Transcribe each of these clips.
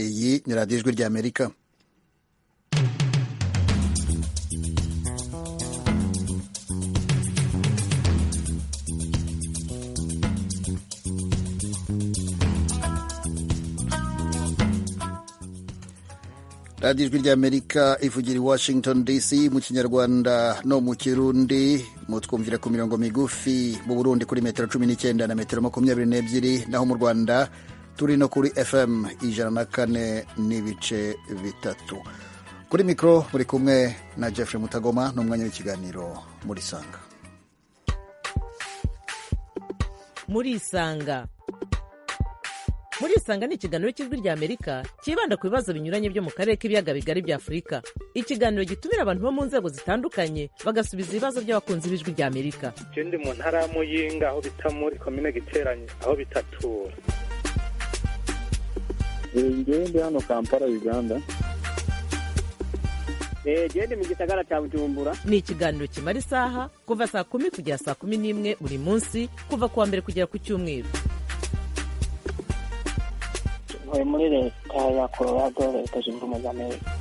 iyi ni radiyo ijwi ry'amerika radiyo ijwi ry'amerika ivugira i washington dc mu kinyarwanda no mu kirundi mutwumvira ku mirongo migufi mu burundi kuri metero cumi n'icyenda na metero makumyabiri n'ebyiri naho mu rwanda turi no kuri fm ijana na kane n'ibice bitatu kuri mikoro muri kumwe na jeffrey mutagoma n'umwanya w'ikiganiro muri sanga muri isanga muri isanga ni ikiganiro cy'ijwi ry'amerika cyibanda ku bibazo binyuranye byo mu karere k'ibiyaga bigari bya afurika ikiganiro gitumira abantu bo mu nzego zitandukanye bagasubiza ibibazo by'abakunzi b'ijwi ry'amerika je ndi mu ntara ya muyinga aho bita muri komine giteranye aho bitatura ngewe ndi hano kampala uganda jewe ndi mu gisagara cya bujumbura ni ikiganiro kimara isaha kuva saa kumi kugera saa kumi n'imwe buri munsi kuva ku wa mbere kugera ku cyumweru ntuye muri leta ya colorado leta zunze ubumwe za amerika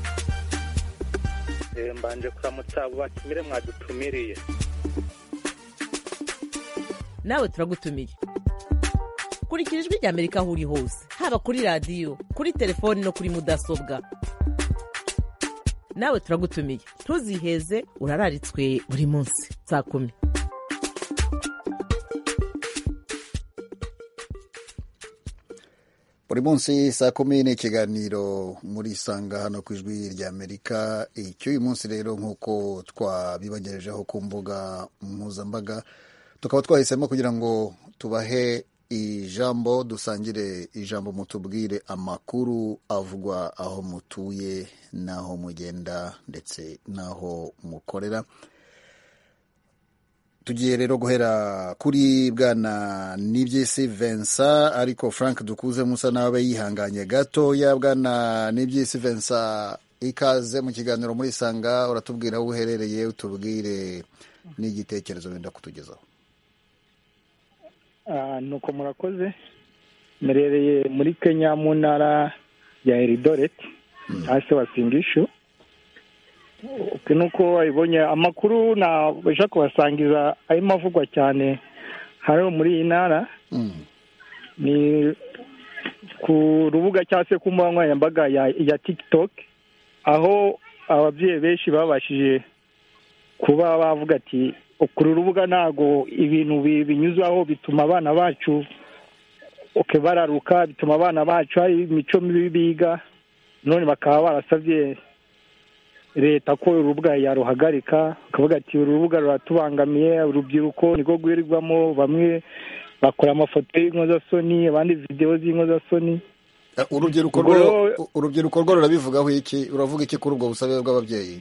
Eh, mbanje kuramutsa abo batumire mwadutumiriye nawe turagutumiye kurikira ijwi ry'amerika aho uri hose haba kuri radiyo kuri telefoni no kuri mudasobwa nawe turagutumiye ntuziheze urararitswe buri munsi saa kumi buri munsi saa kumi ni ikiganiro muri isanga hano ku ijwi ry'amerika icy'uyu munsi rero nk'uko twabibangejejeho ku mbuga mpuzambaga tukaba twahisemo kugira ngo tubahe ijambo dusangire ijambo mutubwire amakuru avugwa aho mutuye n'aho mugenda ndetse n'aho mukorera tugiye rero guhera kuri bwana nibyisi Vincent ariko frank dukuze musa nawe yihanganye gatoya bwana nibyisi Vincent ikaze mu kiganiro muri sanga uratubwira aho uherereye utubwire n'igitekerezo wenda kutugezaho Ah, nuko murakoze merereye muri kenya mu ntara ya eridoret hasi wasingishu Ok, nuko wabibonye amakuru nabasha kubasangiza arimo avugwa cyane hari muri iyi ntara Mm. ni ku rubuga cyangwa se ku mbuga nkoranyambaga ya, ya tiktok aho ababyeyi benshi babashije kuba bavuga ati kuri rubuga ntabwo ibintu bi- binyuzwaho bituma abana bacu ok, bararuka bituma abana bacu hari imico mibi biga none bakaba barasabye leta ko uru rubuga yaruhagarika bakavuga ati uru rubuga ruratubangamiye urubyiruko niko rwirirwamo bamwe bakora amafoto y'inkozasoni abandi videwo z'inkozasoni Eh, urubyiruko Ubwo rwo rero- urubyiruko rwo rurabivugaho iki uravuga iki kuri ubwo busabe bw'ababyeyi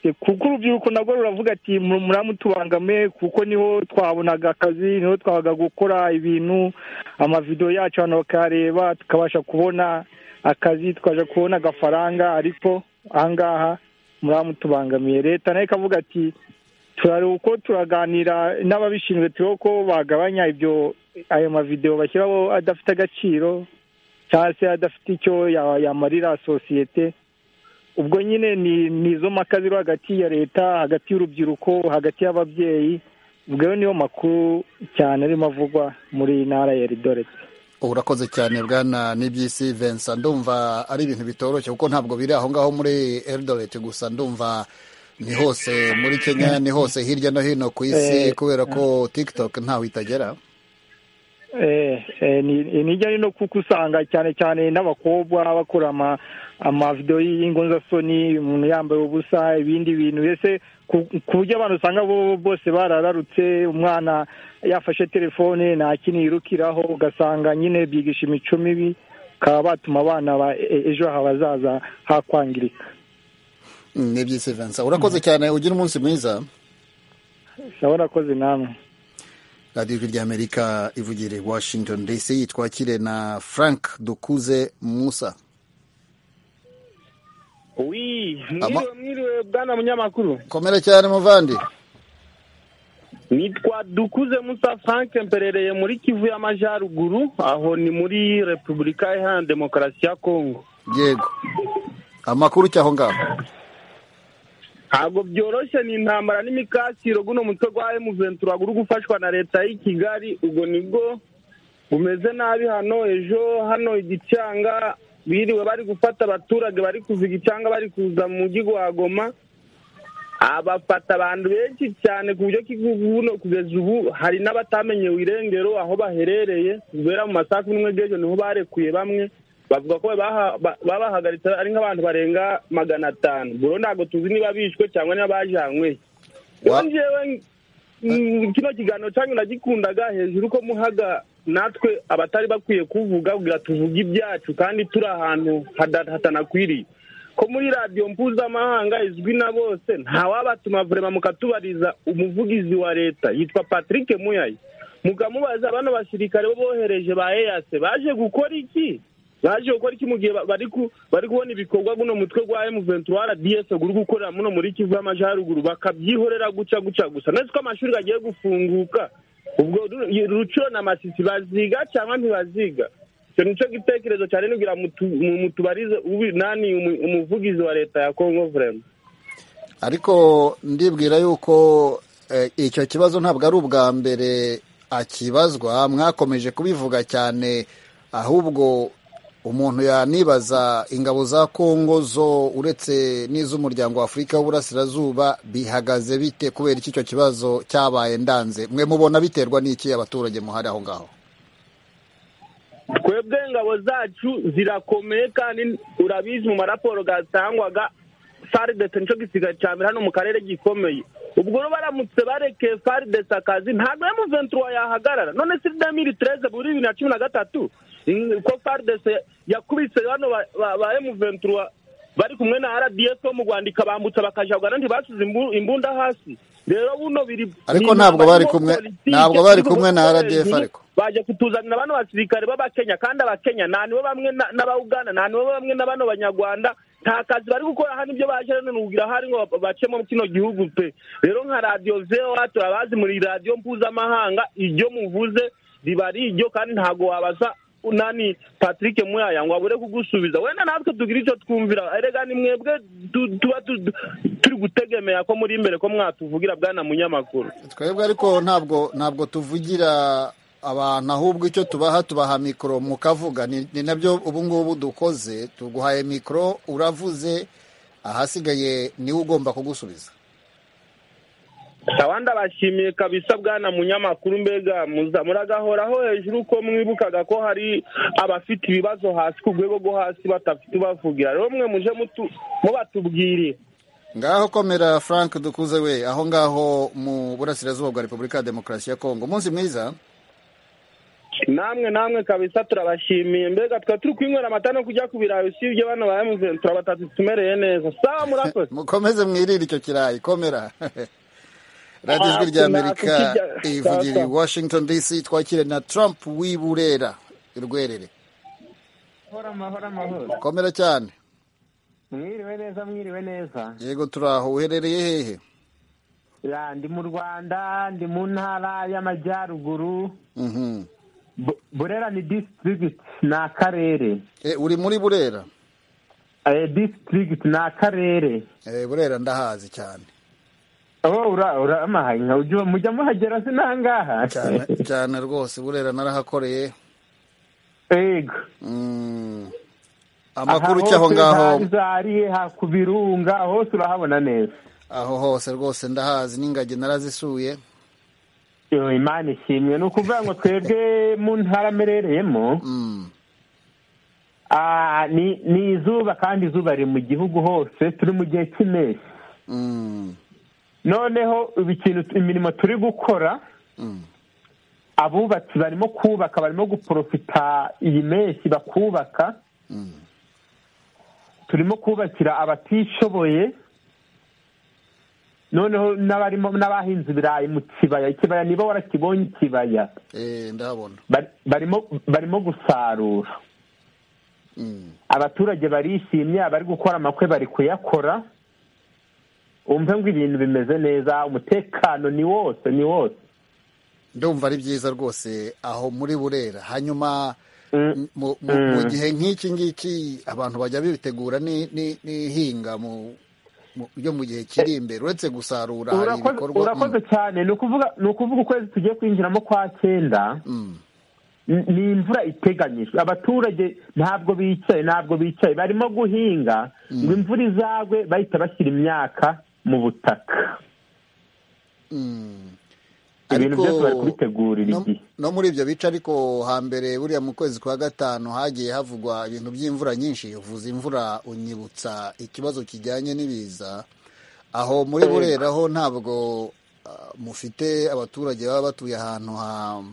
E, kuko urubyiruko nabwo ruravuga ati "Mu- muramutubangame kuko niho twabonaga akazi niho twabaga gukora ibintu amavidewo yacu abantu bakayareba tukabasha kubona akazi tukabasha kubona agafaranga ariko ahangaha muramutubangamiye leta nayo ikavuga ati turare uko turaganira n'ababishinzwe turebe ko bagabanya ibyo ayo mavidewo bashyiraho adafite agaciro cyangwa se adafite icyo ya- yamarira sosiyete ubwo nyine ni ni izo mpaka ziri hagati ya leta hagati y'urubyiruko hagati y'ababyeyi ubwo rero niyo makuru cyane arimo avugwa muri iyi ntara ya Eldoret urakoze cyane bwana nibyisi Vincent ndumva ari ibintu bitoroshye kuko ntabwo biri aho ngaho muri Eldoret gusa ndumva ni hose muri Kenya ni hose hirya no hino ku isi Eh, kubera ko TikTok ntaho itagera Eh, eh, ni ni hirya no hino kuko usanga cyane cyane n'abakobwa bakora ama amavidewo y'ingonzasoni umuntu yambaye ubusa ibindi bintu mbese ku ku buryo abantu usanga bo bose barararutse umwana yafashe telefone nta kintu yirukiraho ugasanga nyine byigisha imico mibi bakaba batuma abana ba e- ejo habazaza hakwangirika nibyisi Vincent urakoze cyane ugira umunsi mwiza ndabona akoze namwe radiyo ijwi ry'Amerika ivugira i Washington DC twakire na Frank Dukuze Musa wi Ama- mwiriwe mwiriwe bwana munyamakuru komera cyane muvandi ni nitwa dukuze musa frank mperereye muri kivu y'amajyaruguru aho ni muri repubulika iharanira demokarasi ya kongo yego amakuru cy'aho ngaho ntabwo byoroshye ni intambara n'imikasiro guno mutwe gwa M23 uri gufashwa na leta y'i Kigali ubwo nibwo bumeze nabi hano ejo hano igicanga biriwe bari gufata abaturage bari kuva igicanga bari kuza mu mujyi wa Goma abafata abantu benshi cyane ku buryo kigubuno kugeza ubu hari n'abatamenyewe irengero aho baherereye kubera mu masaha kumi n'umwe bw'ejo niho barekuye bamwe bavuga ko babahagaritse ari nk'abantu barenga magana atanu buro ntabwo tuzi niba bishwe cyangwa niba bajanywe yongewe kino kiganiro cyanyu nagikundaga hejuru ko muhaga natwe abatari bakwiye kuvuga kugira tuvuge ibyacu kandi turi ahantu hatanakwiriye ko muri radiyo mpuzamahanga izwi na bose ntawabatuma vurema mukatubariza umuvugizi wa leta yitwa patrick muyayi mukamubaza bano basirikare bo bohereje ba eyase baje gukora iki baje gukora iki mu gihe bari kubona ibikorwa guno mutwe gwa M23 RDS guri gukorera muno muri Kivu y'amajyaruguru bakabyihorera guca guca gusa netse ko amashuri agiye gufunguka ubwo rucuro na masisi baziga cyangwa ntibaziga icyo nico gitekerezo cyane nugira mutubarize nani umuvugizi wa leta ya Congo vraiment ariko ndibwira yuko icyo kibazo ntabwo ari ubwa mbere akibazwa mwakomeje kubivuga cyane ahubwo umuntu yanibaza ingabo za kongo zo uretse n'iz'umuryango w'afurika w'uburasirazuba bihagaze bite kubera iki icyo kibazo cyabaye ndanze mwe mubona biterwa n'iki abaturage muhari aho ngaho twebwe ingabo zacu zirakomeye kandi urabizi mu maraporo gatangwaga faridesi nicyo gisigaye cya mbere hano mu karere gikomeye ubwo baramutse barekeye faridesi akazi ntabwo emuventura yahagarara none si demiri tereze muri bibiri na cumi na gatatu ko faridesi yakubise hano ba emuventura bari kumwe na rdf bo mu rwanda ikabambutsa bakajagana ntibasize imbunda hasi rero buno biri ariko ntabwo bari kumwe ntabwo bari kumwe na rdf ariko baje kutuzanira bano basirikare b'abakenya kandi abakenya nta nibo bamwe n'abauganda nta nibo bamwe na bano banyarwanda nta kazi bari gukora hano ibyo baje rero nugira hari ngo bacemo kino gihugu pe rero nka radiyo zeho turabazi muri radiyo mpuzamahanga iryo muvuze riba ari iryo kandi ntabwo wabaza nani patrick muyaya ngo abure kugusubiza wenda natwe tugira icyo twumvira erega ni mwebwe tuba turi gutegemera ko muri imbere ko mwatuvugira bwana munyamakuru twebwe ariko ntabwo ntabwo tuvugira abantu ahubwo icyo tubaha tubaha mikoro mukavuga ni nabyo ubu ngubu dukoze tuguhaye mikoro uravuze ahasigaye niwe ugomba kugusubiza abandi abashimiye kabisa bwana munyamakuru mbega muragahoraho hejuru ko mwibukaga ko hari abafite ibibazo hasi ku rwego rwo hasi batafite bavugira rero mwe muje mubatubwire ngaho komera frank dukuze we aho ngaho mu burasirazuba bwa repubulika ya demokarasi ya kongo umunsi mwiza namwe namwe kabisa turabashimiye mbega tukaba turi kwinywera amata no kujya ku birayi usibye bano ba emuveni turabatatu tumereye neza sawa murakoze mukomeze mwirire icyo kirayi komera radiyo ijwi rya amerika ivugira i washington dc twakire na trump w'iburera rwerere komera cyane mwiriwe neza mwiriwe neza yego turaho uherereye hehe ndi mu rwanda ndi mu ntara y'amajyaruguru burera ni disitirigiti ni akarere uri muri burera disitirigiti ni akarere burera ndahazi cyane mujya muhagera si n'ahangaha cyane rwose burera narahakoreye yego amakuru cy'aho ngaho ku birunga hose urahabona neza aho hose rwose ndahazi n'ingagi narazisuye imana ishimwe ni ukuvuga ngo twebwe mu ntara amerereyemo ni izuba kandi izuba riri mu gihugu hose turi mu gihe cy'impeshyi noneho imirimo turi gukora abubatsi barimo kubaka barimo guporofita iyi mpeshyi bakubaka turimo kubakira abatishoboye noneho n'abarimo n'abahinze ibirayi mu kibaya ikibaya niba warakibonye ikibaya ndabona barimo barimo gusarura abaturage barishimye abari gukora amakwe bari kuyakora umve ngo ibintu bimeze neza umutekano ni wose ni wose ndumva ari byiza rwose aho muri burera hanyuma mu mu- mu gihe nk'iki ngiki abantu bajya bitegura ni- ni- n'ihinga mu mu- ryo mu gihe kiri imbere uretse gusarura hari Urakoze- ibikorwa urakoze cyane ni ukuvuga ni ukuvuga ukwezi tugiye kwinjiramo kwa cyenda Mm, mm. ni ni imvura iteganyijwe abaturage ntabwo bicaye ntabwo bicaye barimo guhinga ngo imvura izagwe bahita bashyira imyaka mu butaka ibintu Ariko byose bari kubitegurira no- igihe no muri ibyo bice ariko hambere buriya mu kwezi kwa gatanu hagiye havugwa ibintu by'imvura nyinshi uvuza imvura unyibutsa ikibazo kijyanye n'ibiza aho muri burera ho ntabwo ah, mufite abaturage baba batuye ahantu ha ho-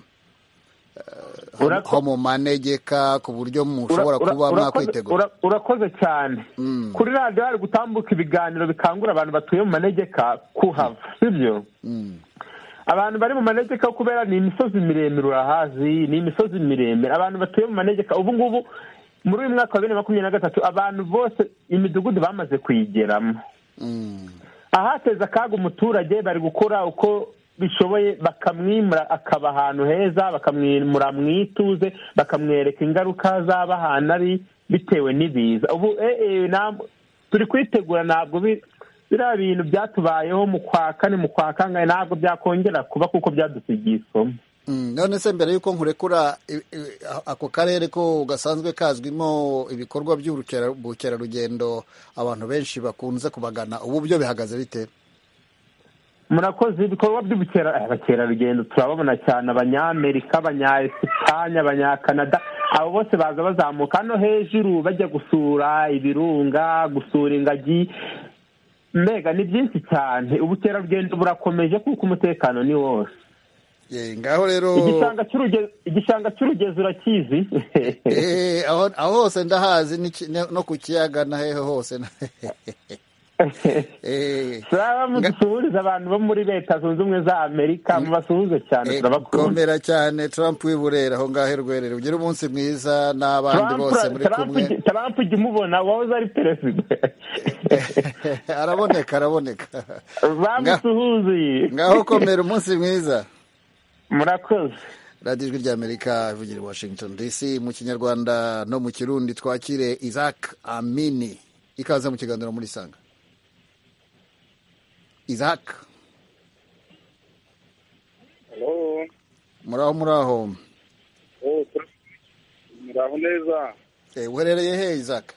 Urako- ho mu manegeka ku buryo mushobora Ura- kuba ura- mwakwitegura ura- urakoze cyane Mm. kuri radiyo hari gutambuka ibiganiro bikangura abantu batuye mu manegeka kuhava sibyo Mm, abantu bari mu manegeka kubera ni imisozi miremire urahazi ni imisozi miremire abantu batuye mu manegeka ubu ngubu muri uyu mwaka wa bibiri na makumyabiri na gatatu abantu bose imidugudu bamaze kuyigeramo mm, ahateza akaga umuturage bari gukora uko bishoboye bakamwimura akaba ahantu heza bakamwimura mu ituze bakamwereka ingaruka zaba ahantu ari bitewe n'ibiza ubu eh, eh, ntabwo turi kwitegura ntabwo bi- biriya bintu byatubayeho mu kwa kane mu kwa kangahe ntabwo byakongera kuba kuko byadusigiye isomo mm. none se mbere y'uko nkurekura i- i- ako karere ko gasanzwe kazwimo ibikorwa by'urukera- bukerarugendo abantu benshi bakunze kubagana ubu byo bihagaze bite murakoze ibikorwa by'ubukera eh, abakerarugendo turababona cyane abanyamerika abanyayesipanye abanyakanada abo bose baza bazamuka hano hejuru bajya gusura ibirunga gusura ingagi mbega ni byinshi cyane ubukerarugendo burakomeje kuko umutekano ni wose Ye, ngaho rero igishanga cy'uruge- igishanga cy'urugezi urakizi Eh, aho aho hose ndahazi n'iki- ne- no ku kiyaga na hehe hose na- Eh, turaba Nga- mudusuhuriza abantu bo muri leta zunze ubumwe za amerika mubasuhuze cyane eh, turabakunda komera cyane trump w'iburera aho ngaho irwerere ugire umunsi mwiza n'abandi Trump- bose muri Trump kumwe ujya- Trump ujya umubona wahoze ari perezida araboneka araboneka bamusuhuzi ngaho komera umunsi mwiza murakoze radiyo ijwi ry'amerika ivugira i washington dc mu kinyarwanda no mu kirundi twakire isaac amini ikaze mu kiganiro muri sanga isaac muraho muraho muraho neza Eh, uherereye he isaac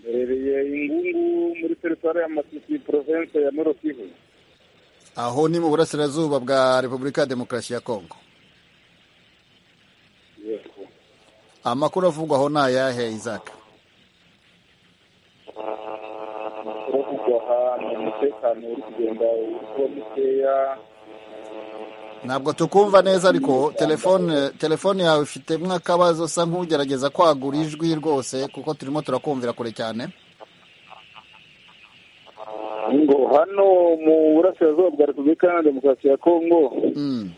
mberereye ingungu muri teritwari ya masisi porovense ya noro kivu aho ni mu burasirazuba bwa repubulika ya demokarasi ya kongo yego amakuru avugwa aho ni ayahe isaac kuravugwa ahantu umutekano uri kugenda uba mukeya ntabwo tukumva neza ariko telefone telefone yawe ifitemo akabazo usa nk'ugerageza kwagura ijwi rwose kuko turimo turakumvira kure cyane ngo hano mu burasirazuba bwa repubulika ya demokarasi ya kongo Mm.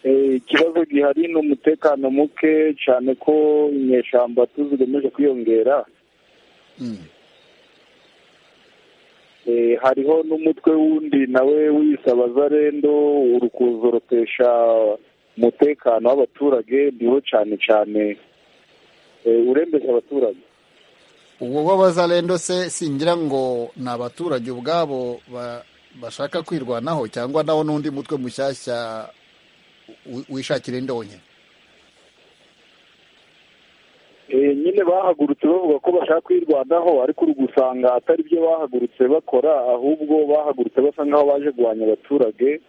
eh, ikibazo gihari ni umutekano muke cyane ko inyeshyamba tuzigemeje kwiyongera Mm. Eh, hariho n'umutwe wundi nawe w'isabazarendo uri kuzorotesha umutekano w'abaturage niwo cyane cyane eh, urembesha abaturage uwo w'abazarendo se singira ngo ni abaturage ubwabo ba- bashaka kwirwanaho cyangwa nawo n'undi mutwe mushyashya wi- wishakira indonke Eh, nyine bahagurutse bavuga ko bashaka kwirwanaho ariko uri gusanga atari byo bahagurutse bakora ahubwo bahagurutse basa nk'aho baje guhanya abaturage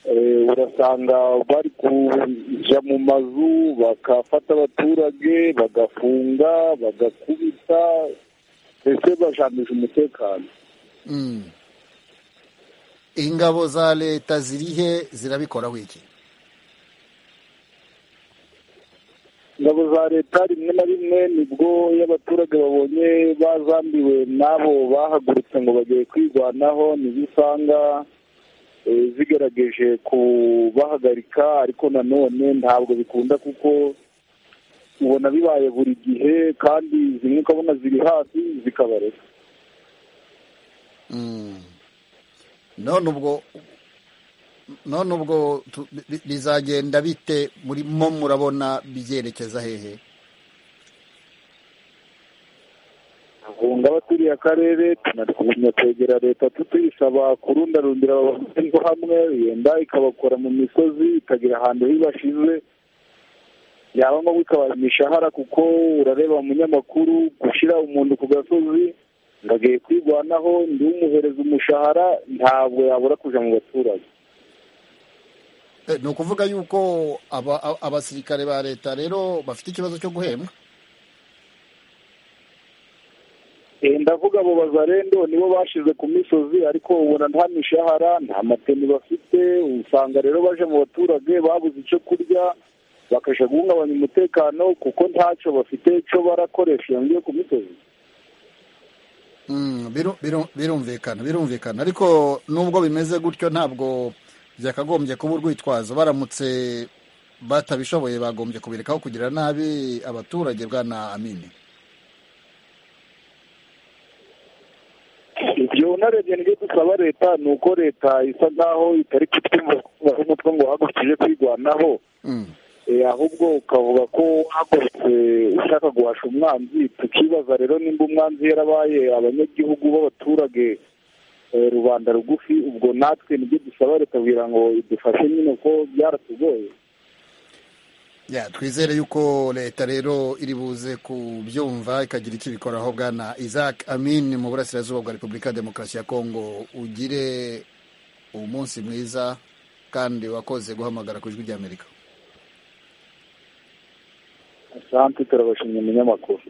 Eh, urasanga bari kuja mu mazu bakafata abaturage bagafunga bagakubita ndetse bajandisha umutekano Mm. ingabo za leta ziri he zirabikoraho iki ingabo za leta rimwe na rimwe nibwo iyo abaturage babonye bazambiwe n'abo bahagurutse ngo bagiye kwirwanaho nizo usanga eh, zigerageje kubahagarika ariko nanone ntabwo bikunda kuko ubona bibaye buri gihe kandi zimwe ukabona ziri hafi zikabareka Mm. none ubwo none ubwo tu- bi- bizagenda bite murimo murabona byerekeza hehe bahunga baturiye akarere tunagumya kwegera leta tutuyisaba kurundarundira abahugu hamwe yenda ikabakora mu misozi ikagira ahantu hibashize yaba ngombwa ikabara imishahara kuko urareba umunyamakuru gushyira umuntu ku gasozi ngo agiye kwirwanaho ndi umuhereza umushahara ntabwo yabura kujya mu baturage Eh, ni ukuvuga yuko aba- a- abasirikare ba leta rero bafite ikibazo cyo guhembwa Eh, ndavuga abo bazarendo nibo bashize ku misozi ariko ubona nta mishahara nta mateni bafite usanga rero baje mu baturage babuze icyo kurya bakajya guhungabanya umutekano kuko ntacyo bafite cyo barakoresha iyo ngiyo ku misozi Mm, biru- biru- birumvikana birumvikana ariko nubwo bimeze gutyo ntabwo byakagombye kuba urwitwazo baramutse batabishoboye bagombye kubirekaho kugira nabi abaturage bwana amini ibyo unarebye nibyo dusaba leta ni uko leta isa nk'aho itari kutwumva umutwe ngo uhagurukije kwirwanaho Mm. Eh, ahubwo ukavuga ko wahagurutse ushaka guhasha umwanzi tukibaza rero nimba umwanzi yarabaye abanyagihugu b'abaturage eh, rubanda rugufi ubwo natwe nibyo dusaba leta kugira ngo idufashe nyine ko byaratugoye Ya, twizere yuko leta rero iri buze kubyumva ikagira icyo ibikoraho bwana isaac amin mu burasirazuba bwa repubulika ya demokarasi ya kongo ugire umunsi mwiza kandi wakoze guhamagara ku ijwi ry'amerika asante turabashimye umunyamakuru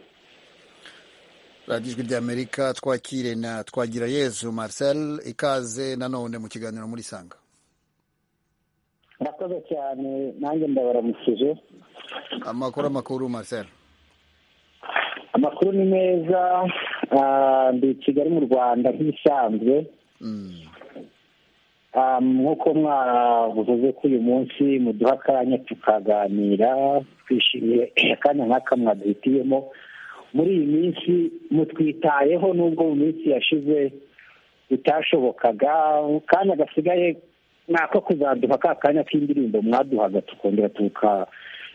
radiyo ijwi ry'amerika twakire na twagira yezu marcel ikaze nanone mu kiganiro muri sanga murakoze cyane nanjye ndabaramukije amakuru amakuru marcel amakuru ni meza ah, ndi i kigali mu rwanda nk'ibisanzwe Mm. Ah, nk'uko mwavuze ko uyu munsi muduha akanya tukaganira twishimiye akanya nk'aka mwaduhitiyemo muri iyi minsi mutwitayeho nubwo mu minsi yashize bitashobokaga akanya gasigaye ni ako kuzaduha ka kanya k'indirimbo mwaduhaga tukongera tuka-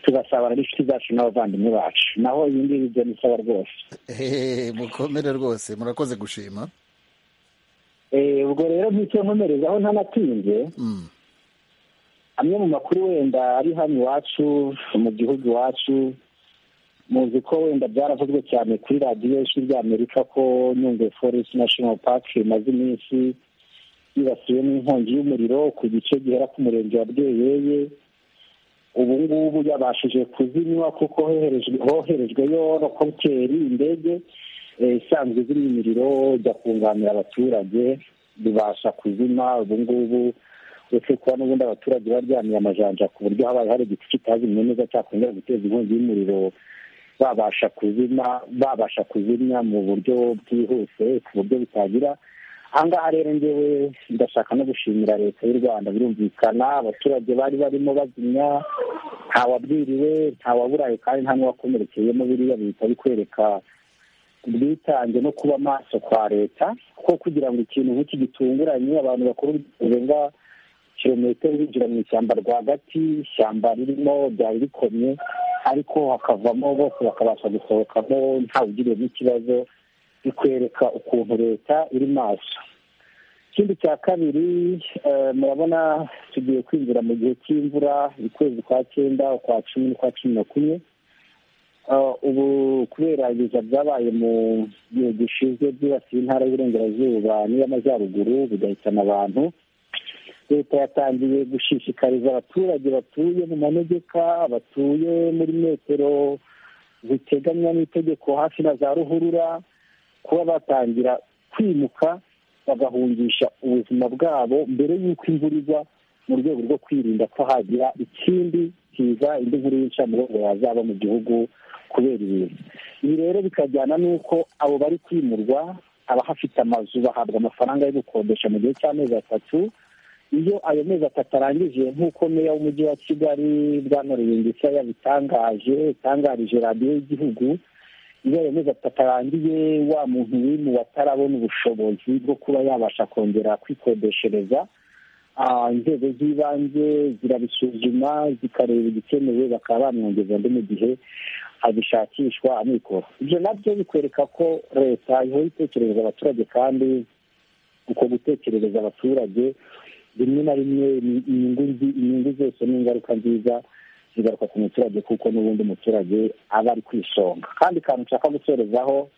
tugasabana n'inshuti zacu n'abavandimwe bacu naho iyi ngiyi ibyo nisaba rwose Hehehe, mukomere rwose murakoze gushima Eh, ubwo rero nk'icyo nkomerezaho ntanatinze Mm. amwe mu makuru wenda ari hano iwacu mu gihugu iwacu muzi ko wenda byaravuzwe cyane kuri radiyo y'ijwi ry'amerika ko nyungwe forest national park imaze iminsi yibasiwe n'inkongi y'umuriro ku gice gihera ku murenge wa bweyeye ubu ngubu yabashije kuzinywa kuko hoherejwe hoherejwe rokoteri indege eh, isanzwe izimya imiriro ijya kunganira abaturage bibasha kuzima ubu ngubu uretse kuba n'ubundi abaturage baryamiye amajanja ku buryo habaye hari igiti kitazimye neza cyakongera guteza inkongi y'umuriro babasha kuzima babasha kuzimya mu buryo bwihuse ku buryo butagira ahangaha rero ngewe ndashaka no gushimira leta y'u rwanda birumvikana abaturage bari barimo bazimya ntawabwiriwe ntawaburaye kandi nta n'uwakomerekeyemo biriya bihita bikwereka ubwitange no kuba maso kwa leta kuko kugira ngo ikintu nk'iki gitunguranye abantu bakora urenga kilometero binjira mu ishyamba rwagati ishyamba ririmo ryari rikomye ariko hakavamo bose bakabasha gusohokamo ntawugiriwe n'ikibazo bikwereka ukuntu leta iri maso ikindi cya kabiri eh, murabona tugiye kwinjira mu gihe cy'imvura ukwezi kwa cyenda ukwa cumi n'ukwa cumi na kumwe Eh, ubu kubera ibiza byabaye mu gihe gishize byibasiye intara y'uburengerazuba n'iy'amajyaruguru bigahitana abantu leta yatangiye gushishikariza abaturage batuye mu manegeka batuye muri metero ziteganywa n'itegeko hafi na za ruhurura kuba batangira kwimuka bagahungisha ubuzima bwabo mbere y'uko imvura igwa mu rwego rwo kwirinda ko hagira ikindi kiza indi nkuru y'incamugongo yazaba mu gihugu kubera ibintu ibi rero bikajyana n'uko abo bari kwimurwa abahafite amazu bahabwa amafaranga yo gukodesha mu gihe cy'amezi atatu iyo ayo mezi atatu arangije nk'uko meya w'umujyi wa kigali bwana rubingisa yabitangaje yatangarije radiyo y'igihugu iyo ayo mezi atatu arangiye wa muntu n'imwe watarabona ubushobozi bwo kuba yabasha kongera kwikodeshereza inzego z'ibanze zirabisuzuma zikareba igikenewe bakaba bamwongeza undi mu gihe abishakishwa amikoro ibyo nabyo bikwereka ko leta ihora itekerereza abaturage kandi uko gutekerereza abaturage rimwe na rimwe inyungu zose n'ingaruka nziza zigaruka ku muturage kuko n'ubundi umuturage aba ari ku isonga kandi kantu nshaka gusorezaho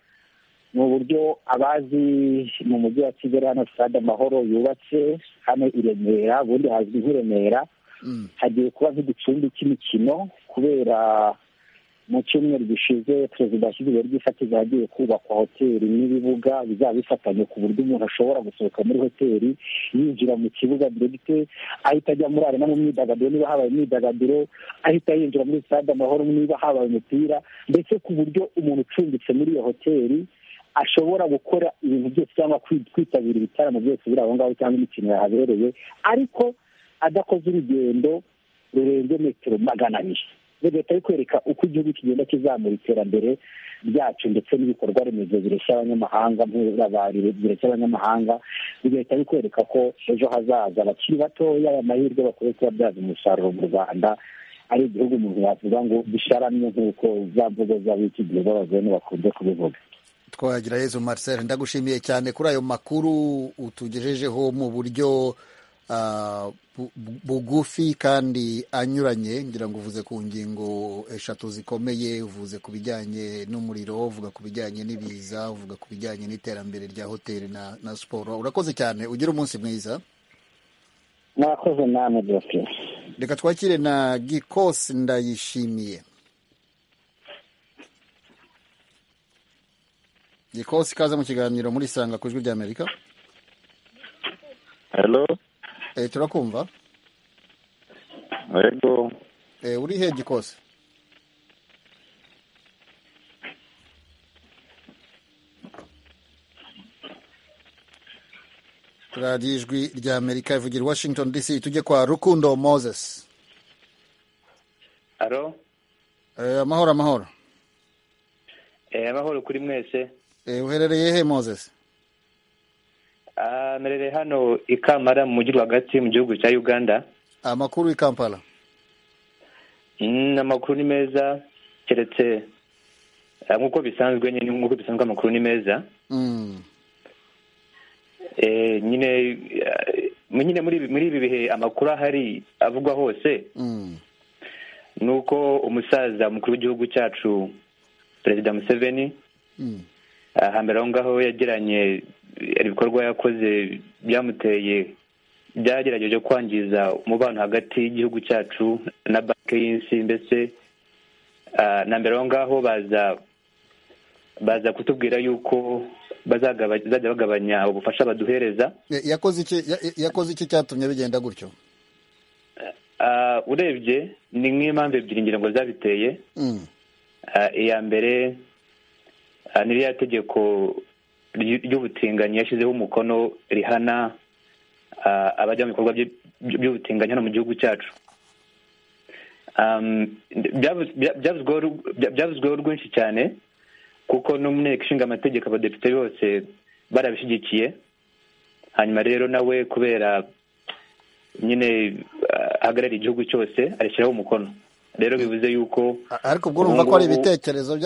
ni uburyo abazi mu mujyi wa kigali hano sitade amahoro yubatse hano i remera ubundi hazwi nk'i remera hagiye kuba nk'igicumbi cy'imikino kubera mu cyumweru gishize perezida washyizeho ry'ifatizo hagiye kubakwa hoteli n'ibibuga bizaba bifatanye ku buryo umuntu ashobora gusohoka muri hoteli yinjira mu kibuga diregite ahita ajya muri arena mu myidagaduro niba habaye imyidagaduro ahita yinjira muri sitade amahoro niba habaye umupira ndetse ku buryo umuntu ucumbitse muri iyo hoteli ashobora gukora ibintu byose cyangwa kwitabira ibitaramo byose biri aho ngaho cyangwa imikino yahabereye ariko adakoze urugendo rurenze metero magana abiri leta yo kwereka uko igihugu kigenda kizamura iterambere ryacu ndetse n'ibikorwa remezo bireshya abanyamahanga nk'urabari bireshya abanyamahanga bigahita bikwereka ko ejo hazaza abakiri batoya amahirwe bakwiye kubabyaza umusaruro mu rwanda ari igihugu umuntu yavuga ngo bisharamye nk'uko za mvugo z'abiki gihe z'abazungu bakunze kubivuga twagira yezu marcel ndagushimiye cyane kuri ayo makuru utugejejeho mu buryo bugufi kandi anyuranye ngira ngo uvuze ku ngingo eshatu zikomeye uvuze ku bijyanye n'umuriro uvuga ku bijyanye n'ibiza uvuga ku bijyanye n'iterambere rya hoteli na siporo urakoze cyane ugira umunsi mwiza murakoze namwe byose reka twakire na gikosi ndayishimiye gikosi ikaze mu kiganiro muri sanga ku ijwi ry'amerika eh turakumva yego eh uri he gikose radiyo ijwi rya amerika ivugira washington dc tujye kwa rukundo moses alo eh amahoro amahoro eh amahoro kuri mwese eh uherereye he moses narere hano i kamara mu mujyi rwagati mu gihugu cya uganda amakuru i kampala amakuru ni meza keretse nk'uko bisanzwe nyine nk'uko bisanzwe amakuru ni meza nyine nyine muri ibi bihe amakuru ahari avugwa hose ni uko umusaza mukuru w'igihugu cyacu perezida museveni hambere aho ngaho yagiranye ibikorwa yakoze byamuteye byagerageje kwangiza umubano hagati y'igihugu cyacu na banki y'isi mbese na mbere aho ngaho baza baza kutubwira yuko bazajya bagabanya ubufasha baduhereza yakoze iki cyatumye bigenda gutyo urebye ni nk'impamvu ebyiri ngira ngo zabiteye iya mbere n'iriya tegeko ry'ubutinganyi yashyizeho umukono rihana abajya mu bikorwa by'ubutinganyi hano mu gihugu cyacu byavuzweho rwinshi cyane kuko no mu nteko ishinga amategeko abadepite bose barabishyigikiye hanyuma rero nawe kubera nyine ahagarariye igihugu cyose arishyiraho umukono rero bivuze yuko ariko ubwo urumva ko ari ibitekerezo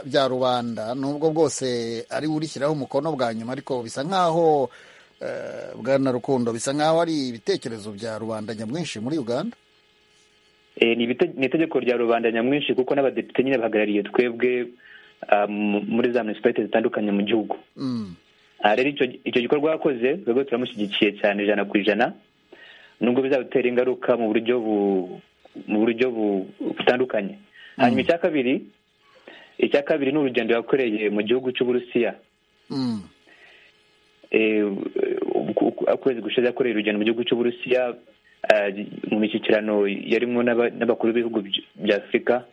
bya rubanda nubwo bwose ari urishyiraho umukono bwa nyuma ariko bisa nk'aho bwana rukundo bisa nk'aho ari ibitekerezo bya rubanda nyamwinshi muri uganda ni itegeko rya rubanda nyamwinshi kuko n'abadepite nyine bahagarariye twebwe muri za munisipalite zitandukanye mu gihugu rero icyo gikorwa bakoze twebwe turamushyigikiye cyane ijana ku ijana nubwo bizadutera ingaruka mu buryo bu mu buryo butandukanye hanyuma icya kabiri icya kabiri ni urugendo yakoreye mu gihugu cy'uburusiya ukwezi gushize yakoreye urugendo mu gihugu cy'uburusiya mu mishyikirano yarimo n'abakuru b'ibihugu bya afurika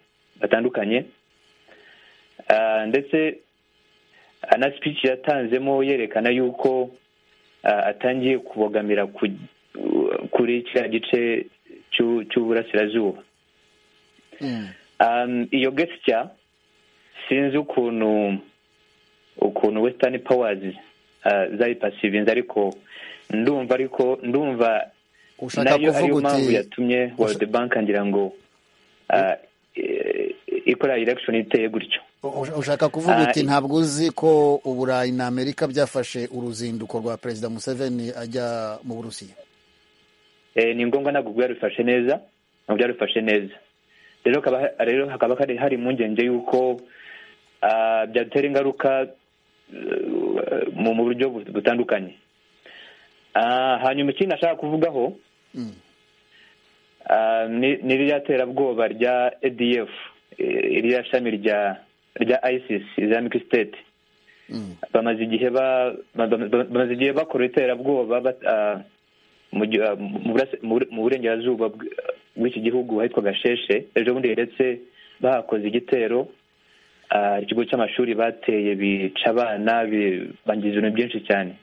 batandukanye ndetse na sipiki yatanzemo yerekana yuko atangiye kubogamira kuri kiriya gice cy'uburasirazuba iyo gesitya sinzi ukuntu ukuntu wesitani pawazi zayipasivinze ariko ndumva ariko ndumva ushaka nayo kuvuga ariyo uti mpamvu yatumye world bank ngira ngo ah, eh, ikora election iteye gutyo usha- ushaka kuvuga Ah, uti i- ntabwo uzi ko uburayi na amerika byafashe uruzinduko rwa perezida museveni ajya mu burusiya Eh, ni ngombwa ntabwo byarufashe neza ntabwo byarufashe neza rero hakaba- rero hakaba hari hari impungenge y'uko ah, byatera ingaruka eh, mu mu buryo bu- butandukanye Ah, hanyuma ikindi nashaka kuvugaho Mm. ah, ni ni ririya terabwoba rya adf eh, ririya shami rya rya isis islamic state Mm. bamaze igihe ba- ba- ba- bamaze igihe bakora iterabwoba bat- ah, mu gi- ah, mu burase- mu bur- mu burengerazuba bw- bw'iki gihugu ahitwa gasheshe ejo bundi ndetse bahakoze igitero ah, ikigo cy'amashuri bateye bica abana bi- bangiza ibintu byinshi cyane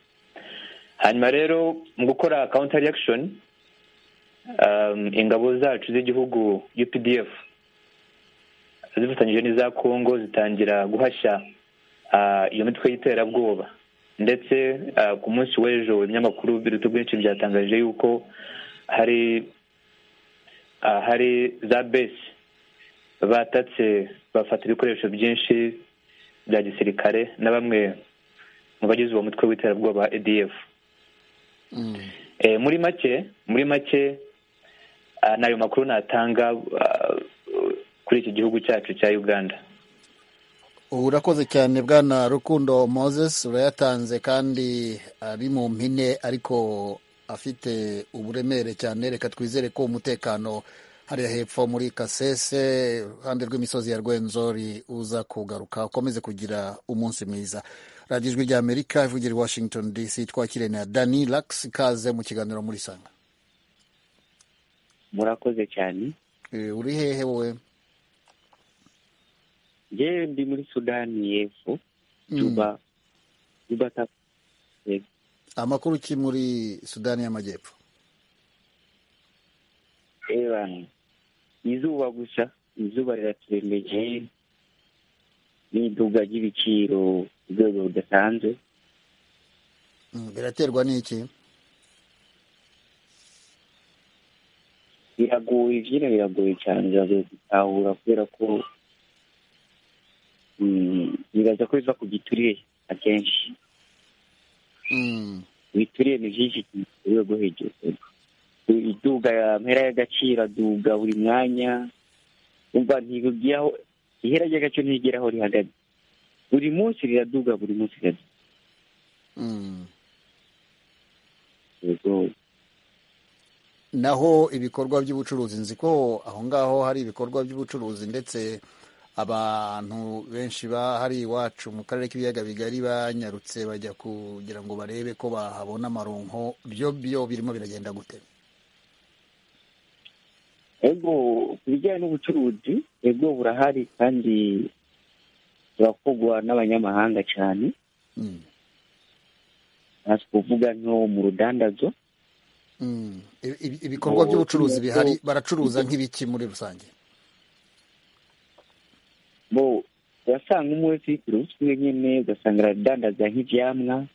hanyuma rero mu gukora counter reaction um, ingabo zacu z'igihugu updf zifatanyije n'iza kongo zitangira guhashya ah, iyo mitwe y'iterabwoba ndetse ah, ku munsi w'ejo ibinyamakuru biruta byinshi byatangaje yuko hari ah, hari za besi batatse bafata ibikoresho byinshi bya gisirikare na bamwe mu bagize uwo mutwe w'iterabwoba wa adf Mm. Eh, muri make muri make ah, ni ayo makuru natanga ah, kuri iki gihugu cyacu cya uganda ubu urakoze cyane bwana rukundo moses urayatanze kandi ari mu mpine ariko afite uburemere cyane reka twizere ko umutekano hariya hepfo muri kasese iruhande rw'imisozi ya rwenzori uza kugaruka ukomeze kugira umunsi mwiza radiyo ijwi rya amerika ivugira i washington dc twakire na dani lax ikaze mu kiganiro muri sanga murakoze cyane Eh, uri hehe wowe yewe ndi muri sudani y'epfo Mm. juba juba ta- amakuru ki muri sudani y'amajyepfo ewa izuba gusa izuba riraturembeje n'iduga ry'ibiciro ku rwego rudasanzwe Mm, biraterwa n'iki biragoye ibyina biragoye cyane biragoye gutahura kubera ko mm, bibaza ko biva ku gituriye akenshi Mm. ibituriye ni byinshi ku rwego rwo hejuru iduga ya mpera y'agaciro aduga buri mwanya umva ntibigeraho ihera ry'agaciro ntigera aho rihagaze buri munsi riraduga buri munsi riraduga Mm. yego naho ibikorwa by'ubucuruzi nzi ko aho ngaho hari ibikorwa by'ubucuruzi ndetse abantu benshi bahari iwacu mu karere k'ibiyaga bigari banyarutse bajya kugira ngo barebe ko bahabona amaronko byo byo birimo biragenda gute ego ku bijyanye n'ubucuruzi ego burahari kandi burakogwa n'abanyamahanga cyane Mm. nasi kuvuga nko mu rudandazo Mm. Ibi- ibi- ibikorwa by'ubucuruzi bihari baracuruza nk'ibiki muri rusange bo urasanga umwe wese yicuruza ukwe nyine ugasanga aradandaza nk'ibyamwa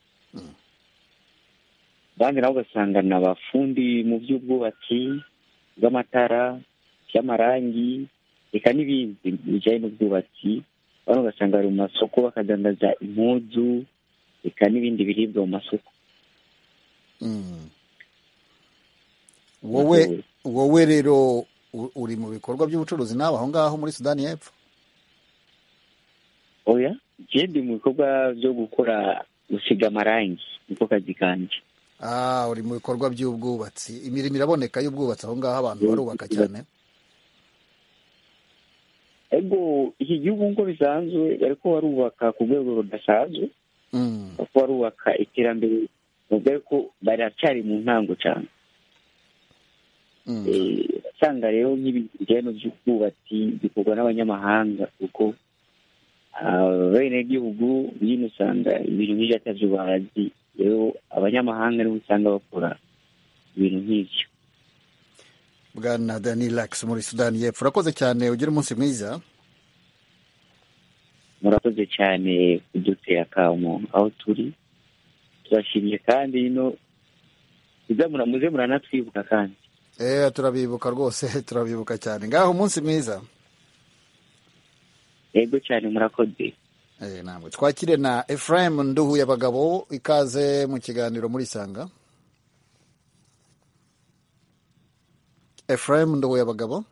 abandi nabo ugasanga ni abafundi mu by'ubwubatsi bw'amatara by'amarangi reka n'ibindi bijyanye n'ubwubatsi abantu ugasanga bari mu masoko bakadandaza impuzu reka n'ibindi biribwa mu masoko Mm. wowe wowe rero u- uri mu bikorwa by'ubucuruzi nawe aho ngaho muri sudani y'epfo oya ngende mu bikorwa byo gukora gusiga amarangi niko kazi kanjye Ah, uri mu bikorwa by'ubwubatsi imirimo iraboneka y'ubwubatsi aho ngaho abantu barubaka cyane ego iki gihugu nk'uko bisanzwe bari ko barubaka ku rwego rudasanzwe Mm, kuko barubaka iterambere bavuga ko baracyari mu ntango cyane mm, Eh, usanga rero nk'ibintu bijyanye by'ubwubatsi bikorwa n'abanyamahanga kuko abenegihugu nyine usanga ibintu nk'ibyo atabyo bazi rero abanyamahanga nibo usanga bakora ibintu nk'ibyo bwana dani lax muri sudani y'epfo urakoze cyane ugira umunsi mwiza murakoze cyane kudutera akamu aho turi turashimye kandi ino izamura muze muranatwibuka kandi eee turabibuka rwose turabibuka cyane ngaho umunsi mwiza yego cyane murakoze Eh, ntabwo twakire na Ephraim Nduhu y'abagabo ikaze mu kiganiro muri Sanga Ephraim Nduhu y'abagabo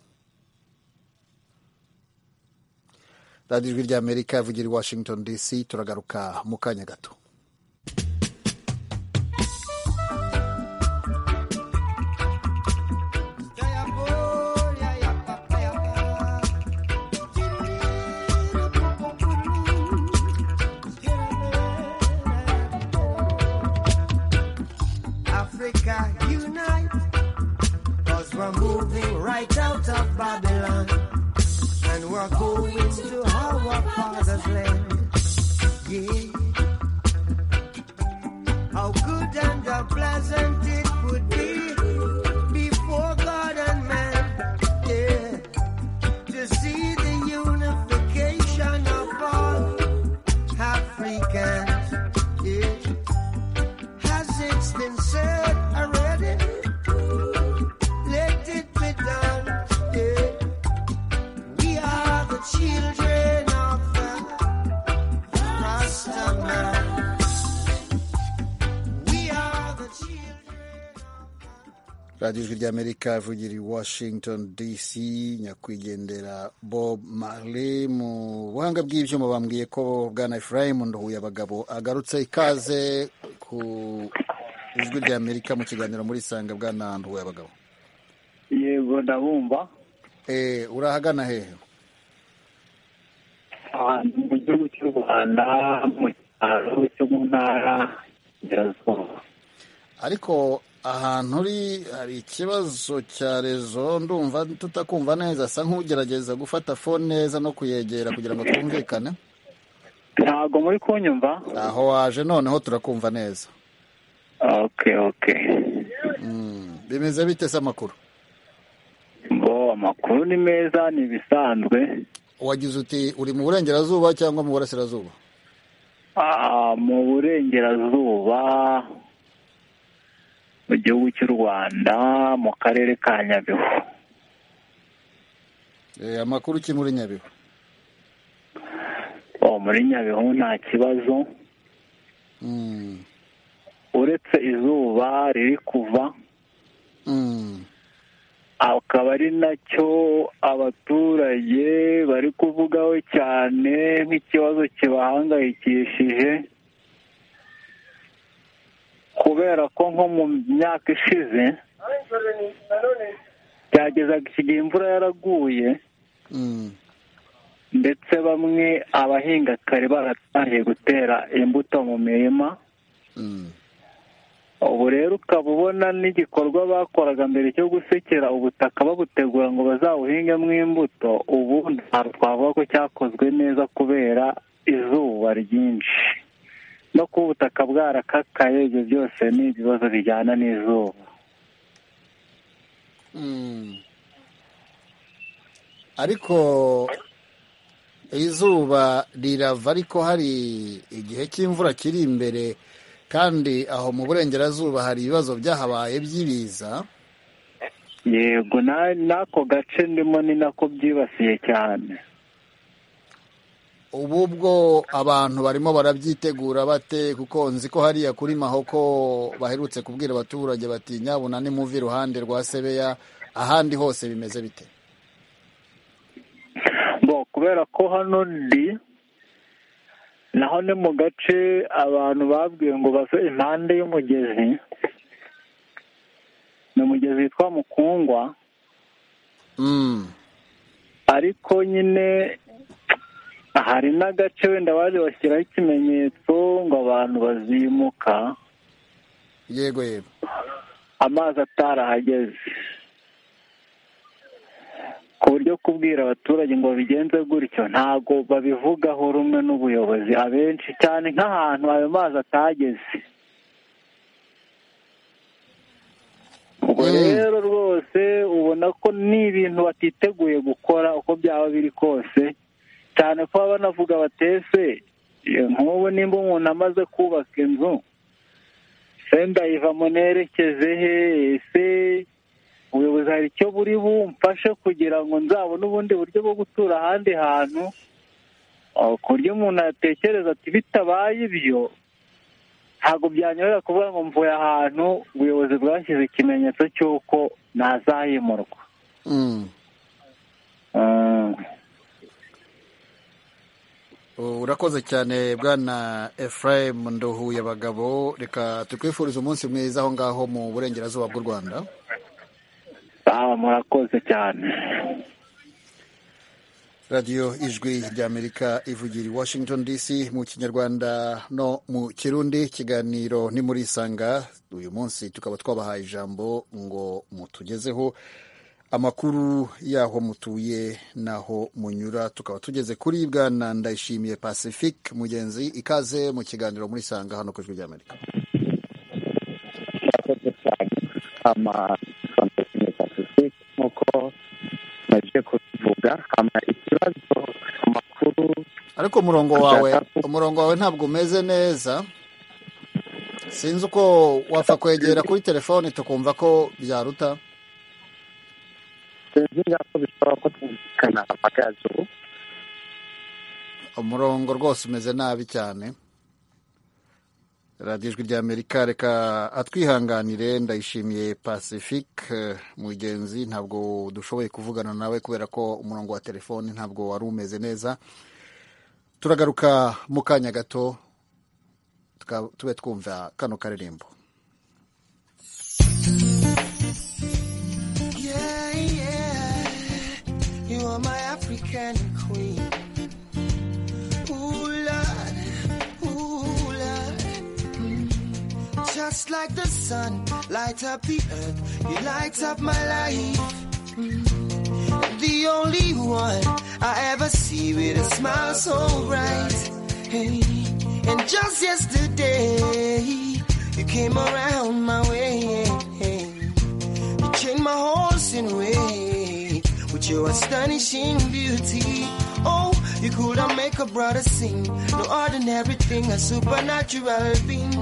radiyo ijwi ry'Amerika ivugira i Washington DC turagaruka mu kanya gato Africa unite, cause we're moving right out of Babylon, and we're going to our father's land. Yeah. How good and how pleasant it would be before God and man. Yeah. To see the unification of all Africans. Yeah. Has it been said already? Let it be done. Yeah. We are the children of the Rasta man. We are the children. radiyo ijwi ry'Amerika ivugira i Washington DC nyakwigendera Bob Marley mu buhanga bw'ibyuma bambwiye ko Bwana Ephraim Nduhuye abagabo agarutse ikaze ku ijwi ry'Amerika mu kiganiro muri Sanga Bwana Nduhuye abagabo yego ndabumva eh urahagana hehe ahantu mu gihugu cy'u rwanda mu cyaro cyo mu ntara y'Iburasirazuba ariko ahantu uri hari ikibazo cya rezo ndumva tutakumva neza asa nk'ugerageza gufata fone neza no kuyegera kugira ngo twumvikane ntabwo muri kunyumva aho waje noneho turakumva neza oke oke Mm. bimeze bite se amakuru bo amakuru ni meza ni ibisanzwe wagize uti uri mu burengerazuba cyangwa mu burasirazuba Ah, mu burengerazuba mu gihugu cy'u rwanda mu karere ka nyabihu Eh, amakuru ki muri nyabihu o muri nyabihu nta kibazo Mm. uretse izuba riri kuva Mm. akaba ari nacyo abaturage bari kuvugaho cyane nk'ikibazo kibahangayikishije kubera ko nko mu myaka ishize byagezaga iki gihe imvura yaraguye Mm. ndetse bamwe abahinga kare baratangiye gutera imbuto mu mirima Mm. ubu rero ukaba ubona n'igikorwa bakoraga mbere cyo gusekera ubutaka babutegura ngo bazawuhingemo imbuto ubu ntabwo twavuga ko cyakozwe neza kubera izuba ryinshi no kuba ubutaka bwarakakaye ibyo byose ni ibibazo bijyana n'izuba Mm. ariko izuba rirava ariko hari igihe cy'imvura kiri imbere kandi aho mu burengerazuba hari ibibazo byahabaye by'ibiza yego na- n'ako gace ndimo ni nako byibasiye cyane ubu bwo abantu barimo barabyitegura bate kuko nzi ko hariya kuri mahoko baherutse kubwira abaturage bati nyabuna nimuve iruhande rwa sebeya ahandi hose bimeze bite bo kubera ko hano ndi naho ni mu gace abantu babwiwe ngo bave impande y'umugezi ni umugezi witwa mukungwa Mm. ariko nyine hari n'agace wenda baje bashyiraho ikimenyetso ngo abantu bazimuka yego yego amazi atarahageze ku buryo kubwira abaturage ngo bigenze gutyo ntabwo babivugaho rumwe n'ubuyobozi abenshi cyane nk'ahantu ayo mazi atageze ubwo rero rwose ubona ko ni ibintu batiteguye gukora uko byaba biri kose cyane ko baba banavuga batese nk'ubu nimba umuntu amaze kubaka inzu se ndayivamo nerekeze he ese ubuyobozi hari icyo buri bumfashe kugira ngo nzabone ubundi buryo bwo gutura ahandi hantu aho ku buryo umuntu yatekereza ati bitabaye ibyo ntabwo byanyorohera kuvuga ngo mvuye ahantu ubuyobozi bwashyize ikimenyetso cy'uko nazahimurwa urakoze cyane bwana Ephraim nduhuye abagabo reka tukwifuriza umunsi mwiza aho ngaho mu burengerazuba bw'u rwanda aha murakoze cyane radiyo ijwi ry'amerika ivugira i washington dc mu kinyarwanda no mu kirundi ikiganiro ni muri isanga uyu munsi tukaba twabahaye ijambo ngo mutugezeho amakuru y'aho mutuye n'aho munyura tukaba tugeze kuri bwana ndayishimiye pacifique mugenzi ikaze mu kiganiro muri sanga hano ku ijwi ry'amerika murakoze cyane amasantesine pacifique nk'uko maze kubivuga ama ikibazo amakuru ariko umurongo wawe umurongo wawe ntabwo umeze neza sinzi uko wapfa kwegera kuri telefone tukumva ko byaruta sinzi ko bishobora ko twumvikana amagazo umurongo rwose umeze nabi cyane radiyo ijwi ry'amerika reka atwihanganire ndayishimiye pacifique eh, mugenzi ntabwo dushoboye kuvugana nawe kubera ko umurongo wa telefoni ntabwo wari umeze neza turagaruka mu kanya gato tuka- tube twumva kano karirimbo Yeah, yeah. You are my African queen. Ooh, Lord. Ooh, Lord. Mm. Just like the sun, light up the earth. You light up my life. Mm. The only one I ever see with a smile so bright. Hey. And just yesterday, you came around my way. You changed my horse in way with your astonishing beauty. Oh, you could not make a brother sing. No ordinary thing, a supernatural being.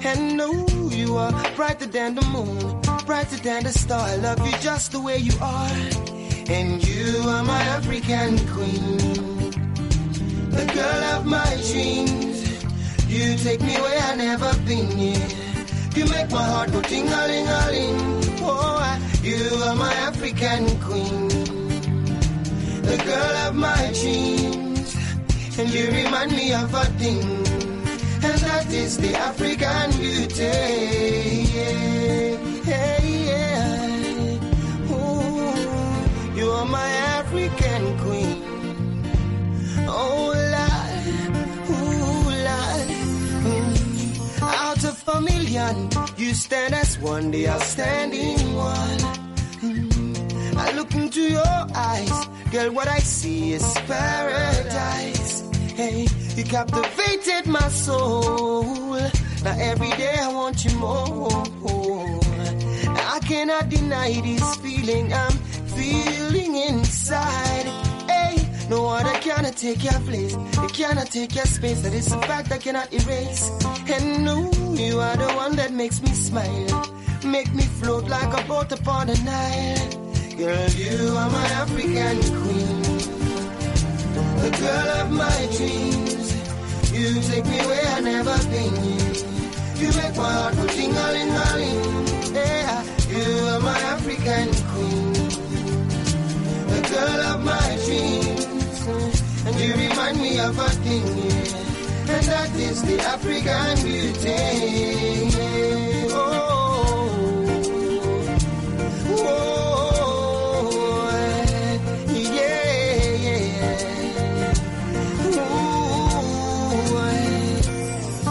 And no, you are brighter than the moon, brighter than the star. I love you just the way you are. And you are my African queen, the girl of my dreams. You take me where I never been. Yeah. You make my heart go ting a ling a ling. Oh, I- you are my African queen, the girl of my dreams, and you remind me of a thing, and that is the African beauty. Yeah, yeah, yeah. Ooh, you are my African queen. Oh, Lord, ooh, Lord. Mm. Out of a million, you stand as one, they are standing one. Mm. I look into your eyes, girl, what I see is paradise. Hey, you captivated my soul. Now every day I want you more. I cannot deny this feeling I'm feeling inside. Hey, no one I cannot take your place. They cannot take your space. That is a fact I cannot erase. And no, you are the one that makes me smile. Make me float like a boat upon the Nile. Girl, you are my African queen. The girl of my dreams. You take me where I never been. You make my heart go ting-a-ling-a-ling. Yeah, you are my African queen, the girl of my dreams, and you remind me of a thing, yeah. and that is the African beauty. yeah. Oh, oh, yeah, yeah.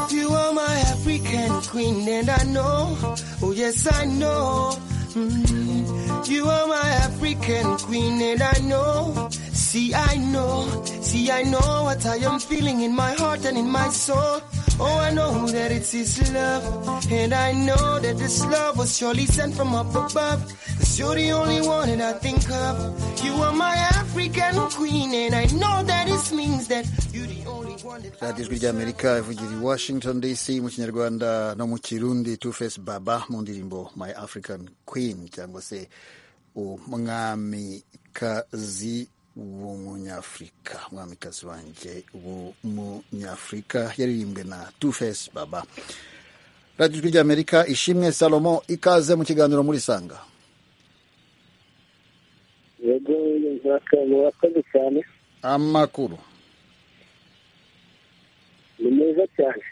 Ooh, you are my African queen, and I know, oh yes, I know. Mm. You are my African queen, and I know. See, I know, see, I know what I am feeling in my heart and in my soul. Oh, I know that it's His love, and I know that this love was surely sent from up above. 'Cause You're the only one that I think of. You are my African queen, and I know that it means that you're the only one that. radiyo ijwi ry'amerika ivugira i washington dc mu kinyarwanda no mu kirundi two face baba mu ndirimbo my african queen cyangwa se umwamikazi w'umunyafurika umwamikazi wanjye w'umunyafurika yaririmbwe na two face baba radiyo ijwi ry'amerika ishimwe salomo ikaze mu kiganiro muri sanga yego murakoze cyane amakuru ni meza cyane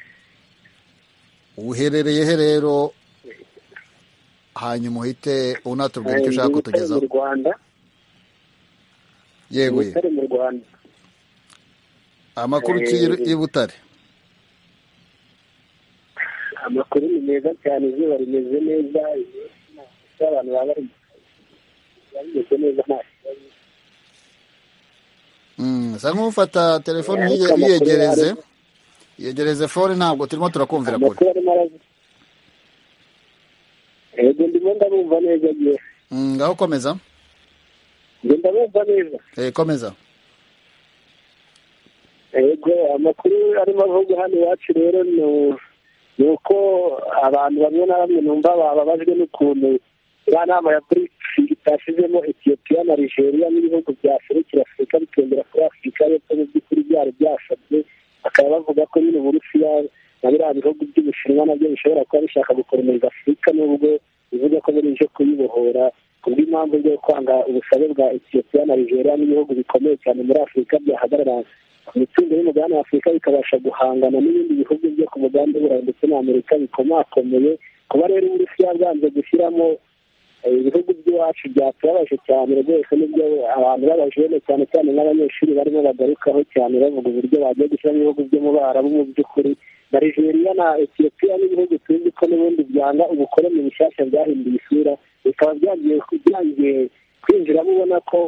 uherereye he rero hanyuma uhite unatubwira icyo ushaka Ni kutugezaho mu rwanda yewe Ni mu rwanda amakuru ki Eh, i butare amakuru ni meza cyane izuba rimeze neza iminsi abantu baba bari mu kazi, biba bimeze neza nta kibazo Mm, sa nk'ufata telefone Eh, uyiye- ariko amakuru uyiyegereze arimo- yegereze fone ntabwo turimo turakumvira kure amakuru arimo araza yego ndimo ndabumva neza ngewe Mm, ngaho komeza njye ndabumva neza Eh, komeza yego amakuru arimo avuga hano iwacu rero ni ni uko abantu bamwe na bamwe numva bababajwe n'ukuntu ya nama ya brics itashizemo etiyopiya na nigeria n'ibihugu byaserukira afurika bikendera kuri afurika y'epfo mu by'ukuri byari byasabye bakaba bavuga ko nyine uburusiya na biriya bihugu by'ubushinwa nabyo bishobora kuba bishaka gukomereza afurika nubwo bivuga ko biri bije kuyibohora kubw'impamvu zo kwanga ubusabe bwa etiyopiya na nigeria n'ibihugu bikomeye cyane muri afurika byahagarara ku mitungo y'umugabane wa afurika bikabasha guhangana n'ibindi bihugu byo ku mugabane w'uburayi ndetse n'amerika bikomakomeye kuba rero uburusiya bwanze gushyiramo eh, ibihugu by'iwacu byatubabaje cyane rwose nibyo abantu babajene cyane cyane nk'abanyeshuri barimo bagarukaho cyane bavuga uburyo bagiye gushyiramo ibihugu byo mu barabu mu by'ukuri na nigeria na etiyopiya n'ibihugu tuzi ko n'ubundi byanga ubukoloni bushyashya byahinduye isura bikaba byagiye byagiye kwinjiramo ubona ko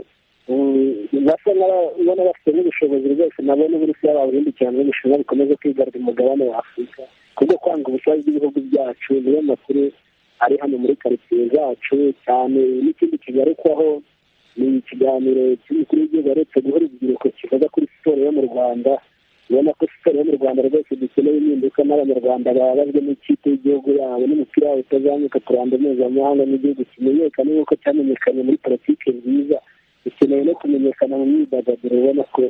basa n'ababona bafite n'ubushobozi rwose nabo n'uburusiya baburindikiye ngo ubushinwa bukomeze kwigarura umugabane wa afurika kubwo kwanga ubusabe bw'ibihugu byacu niyo makuru ari hano muri karitsiye zacu cyane n'ikindi kigarukwaho ni ikiganiro cy'umukuru w'igihugu waretse guha urubyiruko kivuga kuri siporo yo mu rwanda ubona ko siporo yo mu rwanda rwose dukeneye impinduka n'abanyarwanda bababajwe n'ikipe y'igihugu yabo n'umupira wabo utazamuka ku ruhando mpuzamahanga n'igihugu kimenyekane nk'uko cyamenyekanye muri politiki nziza dukeneye no kumenyekana mu myidagaduro ubona ko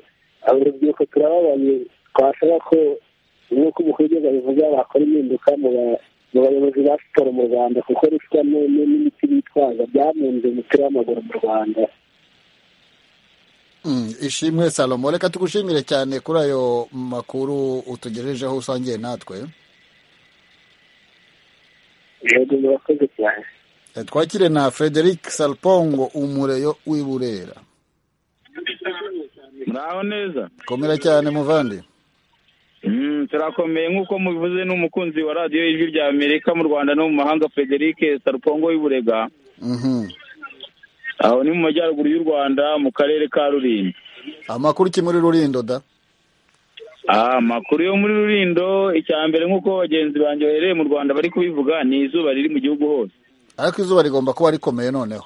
abo urubyiruko turababaye twasaba ko nk'uko umukuru w'igihugu abivuga bakora impinduka mu ba- mu bayobozi ba siporo mu rwanda kuko ruswa ni- ni- n'imiti bitwaza byamunze umupira w'amaguru mu rwanda Mm, ishimwe salomo reka tugushimire cyane kuri ayo makuru utugejejeho usangiye natwe yego murakoze cyane Eh, twakire na frederic salpongo umureyo w'i burera muraho neza komera cyane muvandi Mm, turakomeye nk'uko mubivuze n'umukunzi wa radiyo ijwi rya amerika mu rwanda no mu mahanga frederic sarupongo w'iburega Mhm. aho ni mu majyaruguru y'u rwanda mu karere ka rulindo amakuru ki muri rurindo da Ah, amakuru yo muri rurindo icya mbere nk'uko bagenzi banjye bahereye mu rwanda bari kubivuga ni izuba riri mu gihugu hose ariko izuba rigomba kuba rikomeye noneho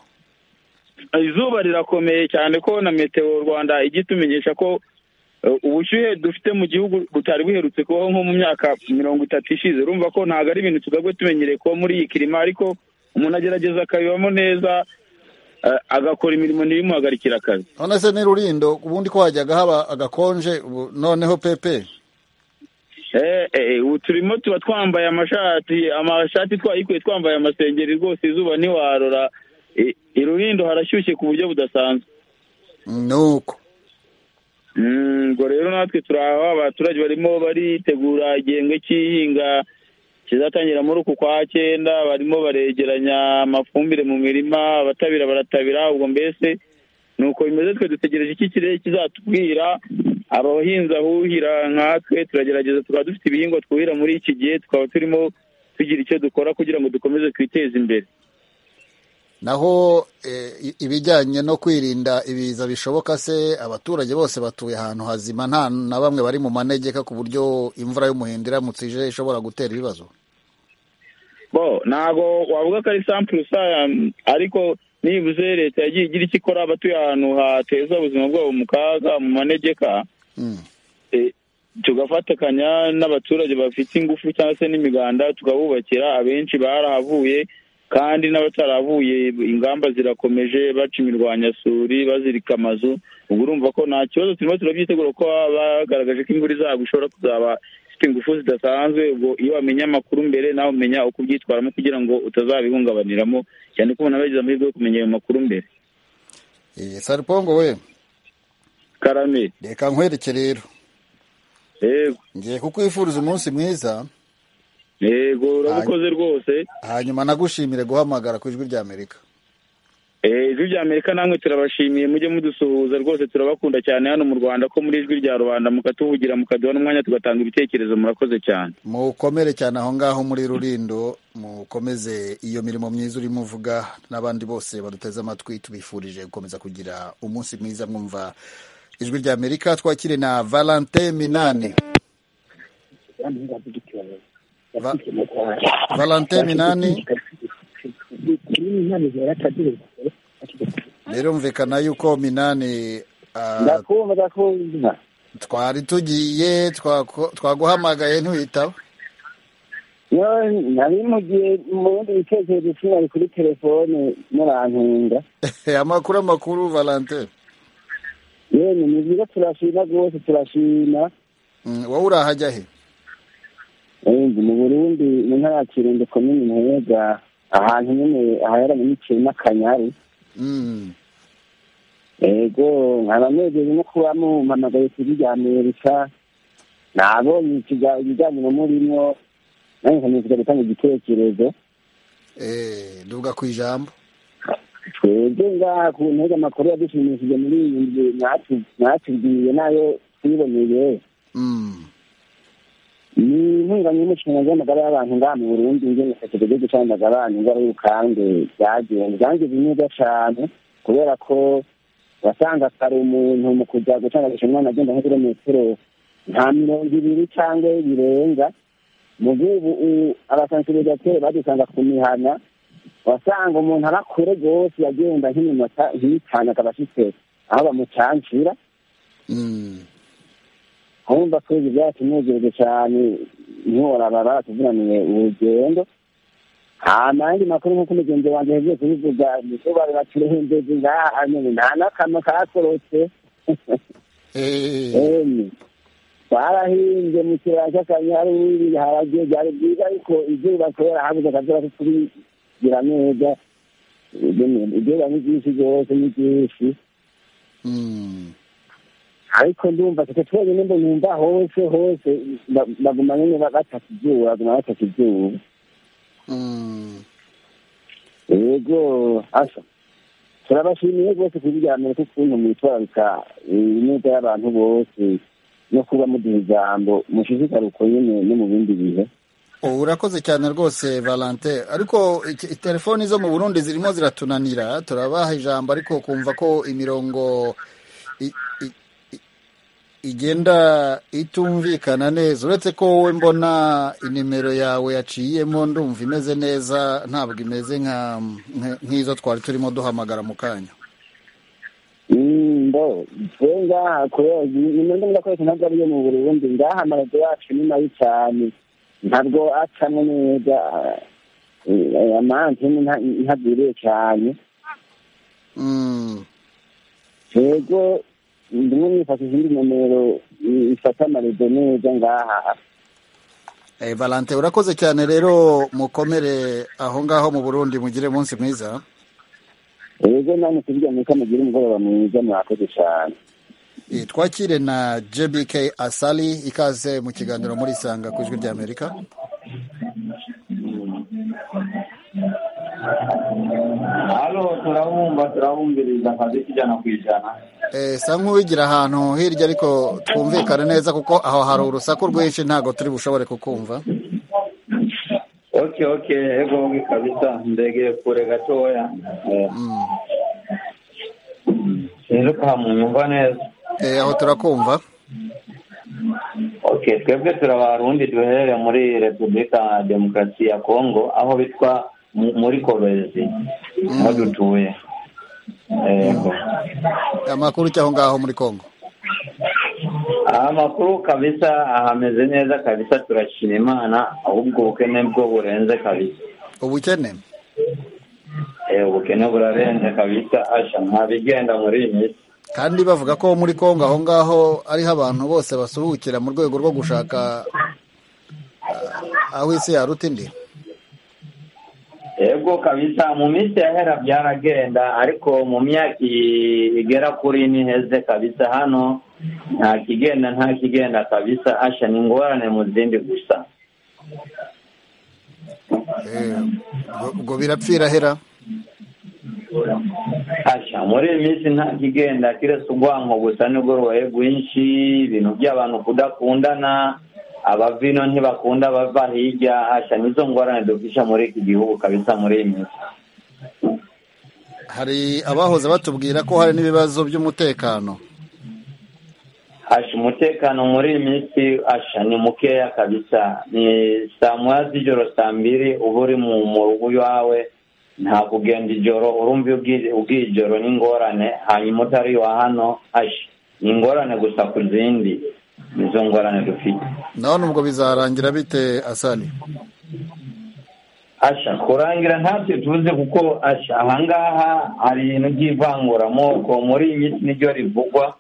izuba rirakomeye cyane ko na meteo rwanda ijya itumenyesha ko eh, ubushyuhe dufite mu gihugu butari buherutse kubaho nko mu myaka mirongo itatu ishize urumva ko ntabwo ari ibintu tugabwe tumenyereye kuba muri iyi kirima ariko umuntu agerageza akabibamo neza eh, agakora imirimo ntibimuhagarikire akazi none se ni rurindo ubundi ko hajyaga haba agakonje ubu noneho pepe Eh, eh, ubu turimo tuba twambaye amashati amashati twayikuye twambaye amasengeri rwose izuba ntiwarora I- i Rulindo harashyushye ku buryo budasanzwe nuko Mm, ubwo rero natwe turi aho abaturage barimo baritegura igihembwe cy'ihinga kizatangira muri uku kwa cyenda barimo baregeranya amafumbire mu mirima abatabira baratabira ubwo mbese nuko bimeze twe dutegereje iki kirere kizatubwira abahinzi ahuhira nkatwe turagerageza tukaba dufite ibihingwa twuhira muri iki gihe tukaba turimo tugira icyo dukora kugira ngo dukomeze twiteze imbere naho eh, i- ibijyanye no kwirinda ibiza bishoboka se abaturage bose batuye ahantu hazima nta na bamwe bari mu manegeka ku buryo imvura y'umuhindo iramutse ije ishobora gutera ibibazo bo ntabwo wavuga ko ari sampuru saya ariko nibuze leta yagiye igira icyo ikora abatuye ahantu hateza ubuzima bwabo mu kaga mu manegeka e, tugafatikanya n'abaturage bafite ingufu cyangwa se n'imiganda tukabubakira abenshi barahavuye kandi n'abataravuye ingamba zirakomeje baca imirwanyasuri bazirika amazu ubwo urumva ko nta kibazo turimo turabyitegura ko baba bagaragaje ko imvura izagwa ishobora kuzaba ifite ingufu zidasanzwe ubwo iyo wamenya amakuru mbere nawe umenya uko ubyitwaramo kugira ngo utazabihungabaniramo cyane ko umuntu aba yagize amahirwe yo kumenya ayo makuru mbere Eh, saripongo we karame reka nkwereke rero yego ngiye kukwifuriza umunsi mwiza yego urabukoze rwose hanyuma nagushimire guhamagara ku ijwi rya amerika Eh, ijwi rya amerika namwe turabashimiye mujye mudusuhuza rwose turabakunda cyane hano mu rwanda ko muri ijwi rya rubanda mukatuvugira mukaduha n'umwanya tugatanga ibitekerezo murakoze cyane mukomere cyane aho ngaho muri rurindo mukomeze iyo mirimo myiza urimo uvuga n'abandi bose baduteze amatwi tubifurije gukomeza kugira umunsi mwiza mwumva ijwi rya amerika twakire na valentin minani Va- valentin minani birumvikana yuko minani ah, ndakumva ndakumva twari tugiye twako- twaguhamagaye ntiwitaba Yo, nari mu gihe mu bindi bitekerezo cyari kuri telefone murantunga amakuru amakuru valentin yemwe ni byiza turashima rwose turashima Mm, wowe urahajya he Ubundi mu burundi mu ntara ya kirundo komini muhega ahantu nyine ahaheranye n'ikiri n'akanyari Mm. yego nkaba negeje no kuba mumpamagaye kuri rya amerika nabonye ikiga- ibiganiro murimo nanjye nkomeza gutanga igitekerezo Eh, nduvuga ku ijambo twebwe ngaha ku ntege amakuru yadushimishije muri iyi nzu mwatu- mwatubwiye nayo twiboneye Mm. ni intunganye y'umushinga w'amagara y'abantu ngaha mu burundi ngene kategeko ryo gucandaga abantu indwara y'ubukange byagenze byangize neza cyane kubera ko wasanga kare umuntu mu kujya gucandagisha umwana agenda nk'ibirometero nka mirongo ibiri cyangwa birenga mu gihugu abasansibizatere badusanga ku mihana wasanga umuntu aba kure rwose yagenda nk'iminota nk'itanu akaba afite aho bamucanshira urumva ko ibyo byatunejeje cyane ntiworaba baratuvunaniye urugendo hama ayandi makuru nk'uko umugenzi wanjye yagiye kubivuga izuba rirakireho indege ngaha hanyuma nta n'akamwe kakorotse emwe twarahinze mu kibaya cy'akanyaru ibiharage byari byiza ariko izuba kubera habuze akazuba ko tubigira neza izuba ni ryinshi rwose ni ryinshi Mm. ariko ndumva twe twenyine ngo numva hose hose ba- baguma nyine ba- bataka izuba baguma bataka izuba Mm. yego asa turabashimiye rwose kubiryamira ko ukuntu mwitwararika imyenda y'abantu bose no kuba muduha ijambo mushishikaruko nyine no mu bindi bihe ubu urakoze cyane rwose valentin ariko iki- telefoni zo mu burundi zirimo ziratunanira turabaha ijambo ariko kumva ko imirongo i- i- i- igenda itumvikana neza uretse ko wowe mbona inimero yawe yaciyemo ndumva imeze neza ntabwo imeze nka- nka- nk'izo twari turimo duhamagara mu kanya Mm, mbo twe ngaha kubera nimero ndumva ko ntabwo ari iyo mu burundi ngaha amaradio yacu ni mabi cyane ntabwo acamo neza amantene ntagwiriye cyane yego ndimo nifashisha indi nomero i- ifata amarido neza ngaha Eh, valentin urakoze cyane rero mukomere aho ngaho mu burundi mugire umunsi mwiza yego namwe kubijya muri kamugire umugoroba mwiza mwakoze cyane Eh, twakire na jbk asali ikaze mu kiganiro muri sanga ku ijwi ry'amerika hano turabumva turabumviriza akazi k'ijana ku ijana Eh, sa nk'uwigira ahantu hirya ariko twumvikane neza kuko aho hari urusaku rwinshi ntabwo turi bushobore kukumva oke oke ego kabisa ndegeye kure gatoya Eh, sinzi ko hamunyumva neza Eh, aho turakumva ok oke twebwe turi abarundi duherereye muri repubulika demokarasi ya kongo aho bitwa mu- muri korozi aho dutuye yego amakuru cy'aho ngaho muri Kongo amakuru kabisa ahameze neza kabisa turashima imana ahubwo ubukene bwo burenze kabisa ubukene Eh, ubukene burarenze kabisa asha nta bigenda muri iyi minsi kandi bavuga ko muri Kongo aho ngaho ariho abantu bose basuhukira mu rwego rwo gushaka ah, aho isi yaruta indi yego kabisa mu minsi ya hera byaragenda ariko mu myaka i- igera kuri ine iheze kabisa hano nta kigenda nta kigenda kabisa asha ni ingorane mu zindi gusa Eh, ubwo- ubwo birapfira hera asha muri iyi minsi nta kigenda kiretse ubwanko gusa nibwo rubaye bwinshi ibintu by'abantu kudakundana abavino ntibakunda bava hirya asha nizo ngorane dufisha muri iki gihugu kabisa muri iyi minsi hari abahoze batubwira ko hari n'ibibazo by'umutekano asha umutekano muri iyi minsi asha ni mukeya kabisa ni saa moya z'ijoro saa mbiri uba uri mu mu rugo iwawe nta kugenda ijoro urumva iyo ubwi- ugiye ijoro ni ingorane hanyuma utari iwa hano asha ni ingorane gusa ku zindi nizo ngorane dufite none ubwo bizarangira bite asani asha kurangira ntabyo tuvuze kuko asha ahangaha hari ibintu by'ivanguramoko muri iyi minsi niryo rivugwa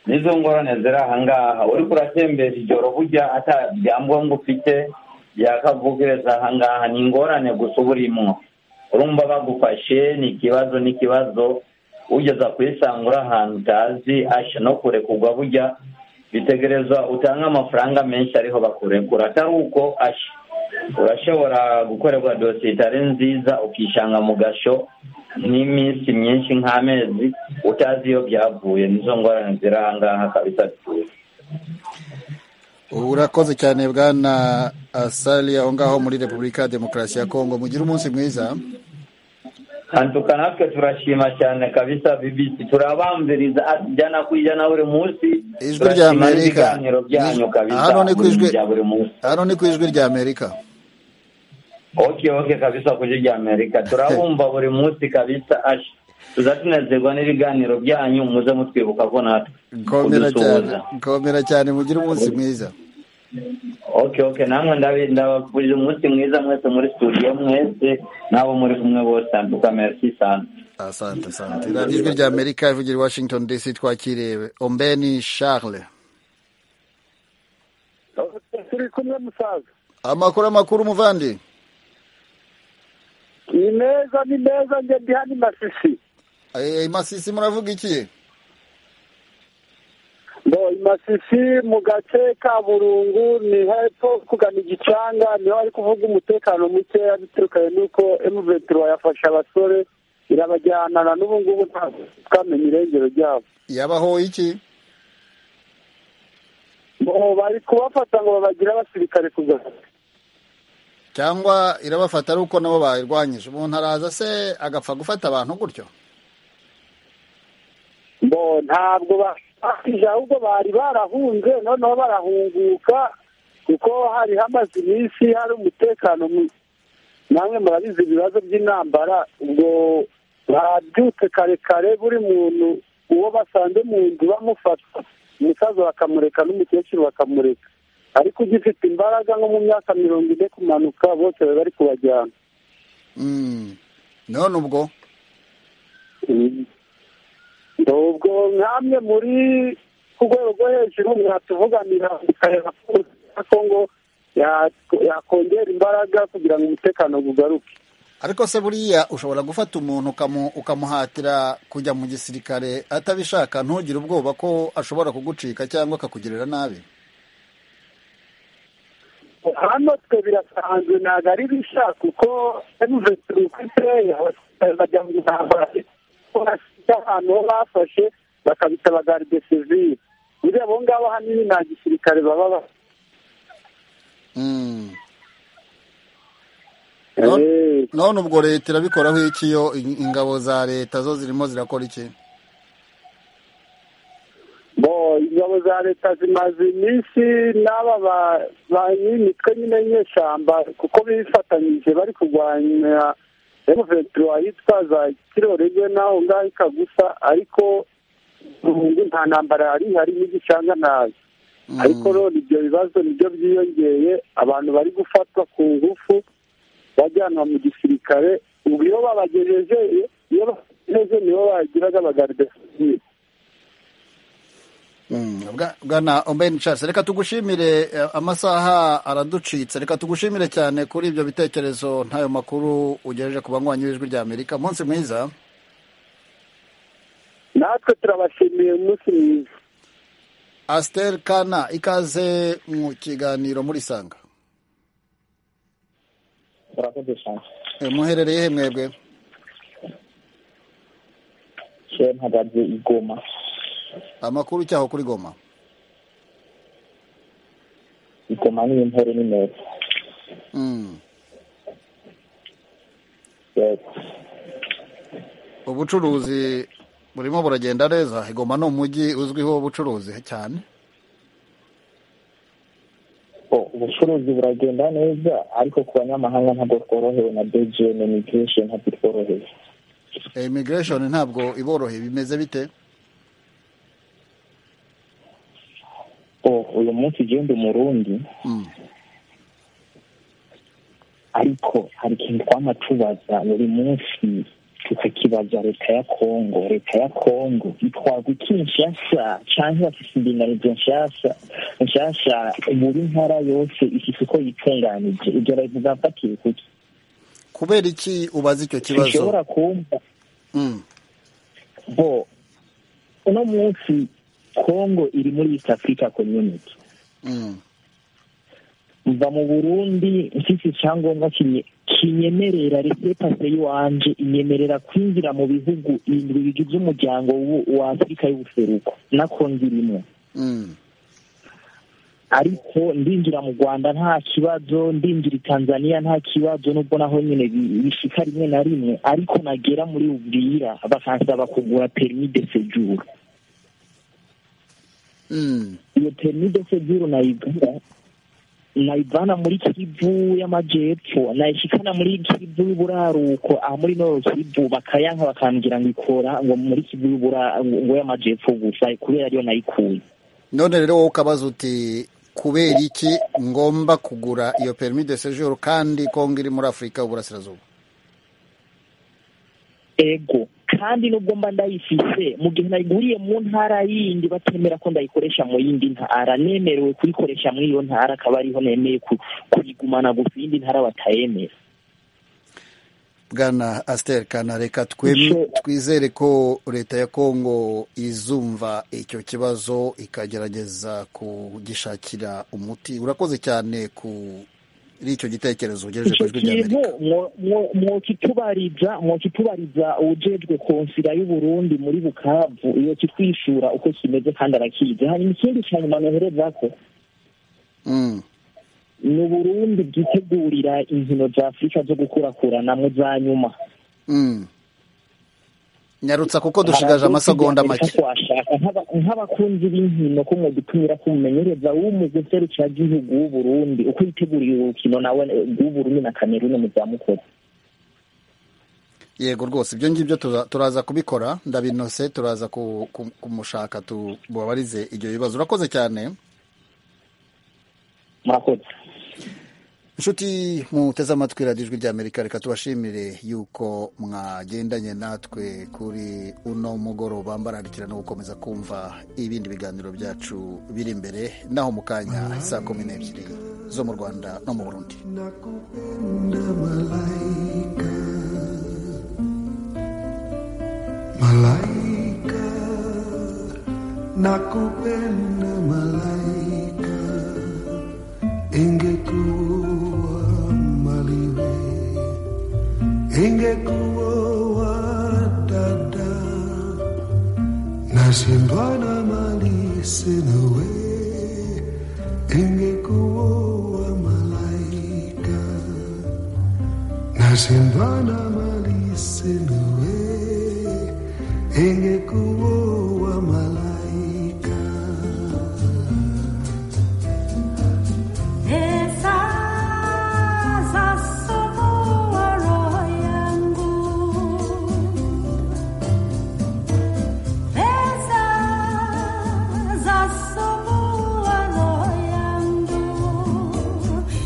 nizo ngorane ziri ahangaha uri kuratembera ijoro burya ata byangombwa ufite byakavugiriza ahangaha ni ingorane gusa uba urimo urumva bagufashe ni ikibazo n'ikibazo ugeza kuyisanga uri ahantu utazi asha no kurekurwa burya bitegerezwa utange amafaranga menshi ariho bakurekura atari uko asha urashobora gukorerwa dosiye itari nziza ukishanga mu gasho n'iminsi myinshi nk'amezi utazi iyo byavuye nizo ngorane ziri ahangaha kabisa dutuye urakoze cyane bwana asali aho ngaho muri repubulika ya demokarasi ya kongo mugire umunsi mwiza kantuka natwe turashima cyane kabisa bibisi turabamviriza ati jyana kwijyana buri munsi ijwi rya turashima amerika n'ibiganiro byanyu kabisa hano ni ku buri- ijwi bya buri munsi hano ni ku ijwi rya amerika oke oke kabisa ku ijwi rya amerika turabumva buri munsi kabisa asha tuza tunezerwa n'ibiganiro byanyu muze mutwibuka ko natwe komera cyane kudusuhuza komera cyane mugire umunsi mwiza oke oke namwe ndabi- ndabakuriza umunsi mwiza mwese muri studio mwese n'abo muri kumwe bose nduka merci sana asante asante radiyo ijwi rya amerika ivugira i washington dc twakiriye ombeni charles turi kumwe musaza amakuru amakuru muvandi ni meza ni meza njye ndi hano i masisi Eh, masisi muravuga iki ngo i masisi mu gace ka burungu ni hepfo kugana igicanga niho bari kuvuga umutekano mukeya biturukanye n'uko emuventura yafashe abasore irabajyana na n'ubu ngubu ntabwo twamenya irengero ryabo yabahoye iki ngo bari kubafata ngo babagire abasirikare ku gasozi cyangwa irabafata ari uko nabo bayirwanyije umuntu araza se agapfa gufata abantu gutyo ngo ntabwo bafashije ahubwo bari barahunze noneho barahunguka kuko hari hamaze iminsi hari umutekano muke namwe murabizi ibibazo by'intambara ubwo babyutse kare kare buri muntu uwo basanze mu nzu bamufata umusaza bakamureka n'umukecuru bakamureka ariko ugifite imbaraga nko mu myaka mirongo ine kumanuka bose bari bari kubajyana Mm. none ubwo ubwo nkamwe muri ku rwego rwo hejuru mwatuvuganira mukareba ko ya kongo ya- yakongera imbaraga kugira ngo umutekano ugaruke ariko se buriya ushobora gufata umuntu ukamu- ukamuhatira kujya mu gisirikare atabishaka ntugire ubwoba ko ashobora kugucika cyangwa akakugirira nabi hano twe birasanzwe ntabwo ari bishaka kuko emuvetiri uko iteye abasirikare bajya mu ntambara kuko bafite ahantu ho bafashe bakabita bagaride sivire buriya abo ngabo ahanini nta gisirikare baba bafite Mm. Non- none ubwo leta irabikoraho iki yo in- ingabo za leta zo zirimo zirakora iki bo ingabo ingabo za leta zimaze iminsi n'aba ba- ba n'imitwe nyine y'inyeshyamba kuko bifatanyije bari kurwanya emuventura yitwa za kirorege naho ngaho ikagusa ariko ubu nta ntambara yari ihari n'igishanga ntayo ariko none ibyo bibazo nibyo byiyongeye abantu bari gufatwa ku ngufu bajyanwa mu gisirikare ubu iyo babagejeje iyo bagejeje nibo bagiraga abagarde sivile Mm, bwa- bwana omben charles reka tugushimire eh, amasaha araducitse reka tugushimire cyane kuri ibyo bitekerezo n'ayo makuru ugejeje ku banywanyi b'ijwi rya amerika umunsi mwiza natwe turabashimiye umunsi mwiza asiteri kana ikaze mu kiganiro muri sanga urakoze cyane Eh, muherereye he mwebwe kera mpagaze i goma amakuru cyaho kuri goma i goma ni intore ni meza Mm. yego ubucuruzi burimo buragenda neza igoma ni umujyi uzwiho ubucuruzi cyane O, ubucuruzi buragenda neza ariko ku banyamahanga ntabwo tworohewe na dgn migration ntabwo tworohewe Eh, immigration ntabwo iboroheye bimeze bite o uyu munsi ugenda umurundi Mm. ariko hari ikintu twama tubaza buri munsi tukakibaza leta ya kongo leta ya kongo itwarwa iki nshasha canke bafise indinganizo nshasha nshasha buri ntara yose ifise uko yitunganije ibyo leta zafatiye kuki kubera iki ubaza icyo kibazo dushobora kumva Mm. bo uno munsi kongo iri muri east africa community Mm. mva mu burundi mfise icyangombwa kinye- kinyemerera repepase yiwanje inyemerera kwinjira mu bihugu indwi bigize umuryango w'u- wa afurika y'ubuseruko nako ndirimo Mm. ariko ndinjira mu rwanda nta kibazo ndinjira i tanzania nta kibazo nubwo naho nyine bi- bishika rimwe na rimwe ariko nagera muri ubwira bakansaba kugura permis de séjour Mm. iyo permis de séjour nayigura nayivana muri kivu y'amajyepfo nayishikana muri kivu y'uburaruko aha muri noro kivu bakayanka bakambwira ngo ikora ngo muri kivu y'ubura- ngo y'amajyepfo gusa kubera ariyo nayikuye none rero wowe ukabaza uti kubera iki ngomba kugura iyo permis de séjour kandi kongo iri muri afurika y'uburasirazuba ego kandi nubwo mba ndayifise mu gihe nayiguriye mu ntara yindi batemera ko ndayikoresha mu yindi ntara nemerewe kuyikoresha muri iyo ntara akaba ariho nemeye ku- kuyigumana gusa iyindi ntara batayemera bwana asiteri kana reka twem- twizere ko leta ya kongo izumva icyo kibazo ikagerageza kugishakira umuti urakoze cyane kuri icyo gitekerezo ugejeje ku icyo ijwi rya kintu amerika mwo- mwo- mwokitubariza mwokitubariza ujejwe konsila y'uburundi muri bukavu iyo kitwishura uko kimeze kandi arakizi hanyuma ikindi cya nyuma noherezako Mm. ni uburundi bwitegurira inkino za afurika zo gukurakuranamo za nyuma Mm. nyarutsa kuko dushigaje amasegonda Hari make abavuga washaka nk'aba- nk'abakunzi b'inkino ko mwadutumira ko umumenyereza w'umugwi nserukiragihugu w'uburundi uko yiteguriye urukino nawe rw'uburundi na kameruni mu za mukuru yego rwose ibyo ngibyo tuza- turaza kubikora ndabinose turaza ku- ku- kumushaka tu- mubabarize ibyo bibazo urakoze cyane murakoze inshuti muteze amatwi radiyo ijwi ry'amerika reka tubashimire yuko mwagendanye natwe kuri uno mugoroba mbararikira no gukomeza kumva ibindi biganiro byacu biri imbere naho mu kanya saa kumi n'ebyiri zo mu rwanda no mu burundi Malaika nakupenda malaika, ingekuwa maliwe, ingekuwa dada, nashindwa na mali sina we, ingekuwa malaika, nashindwa na mali sina we ingekuwo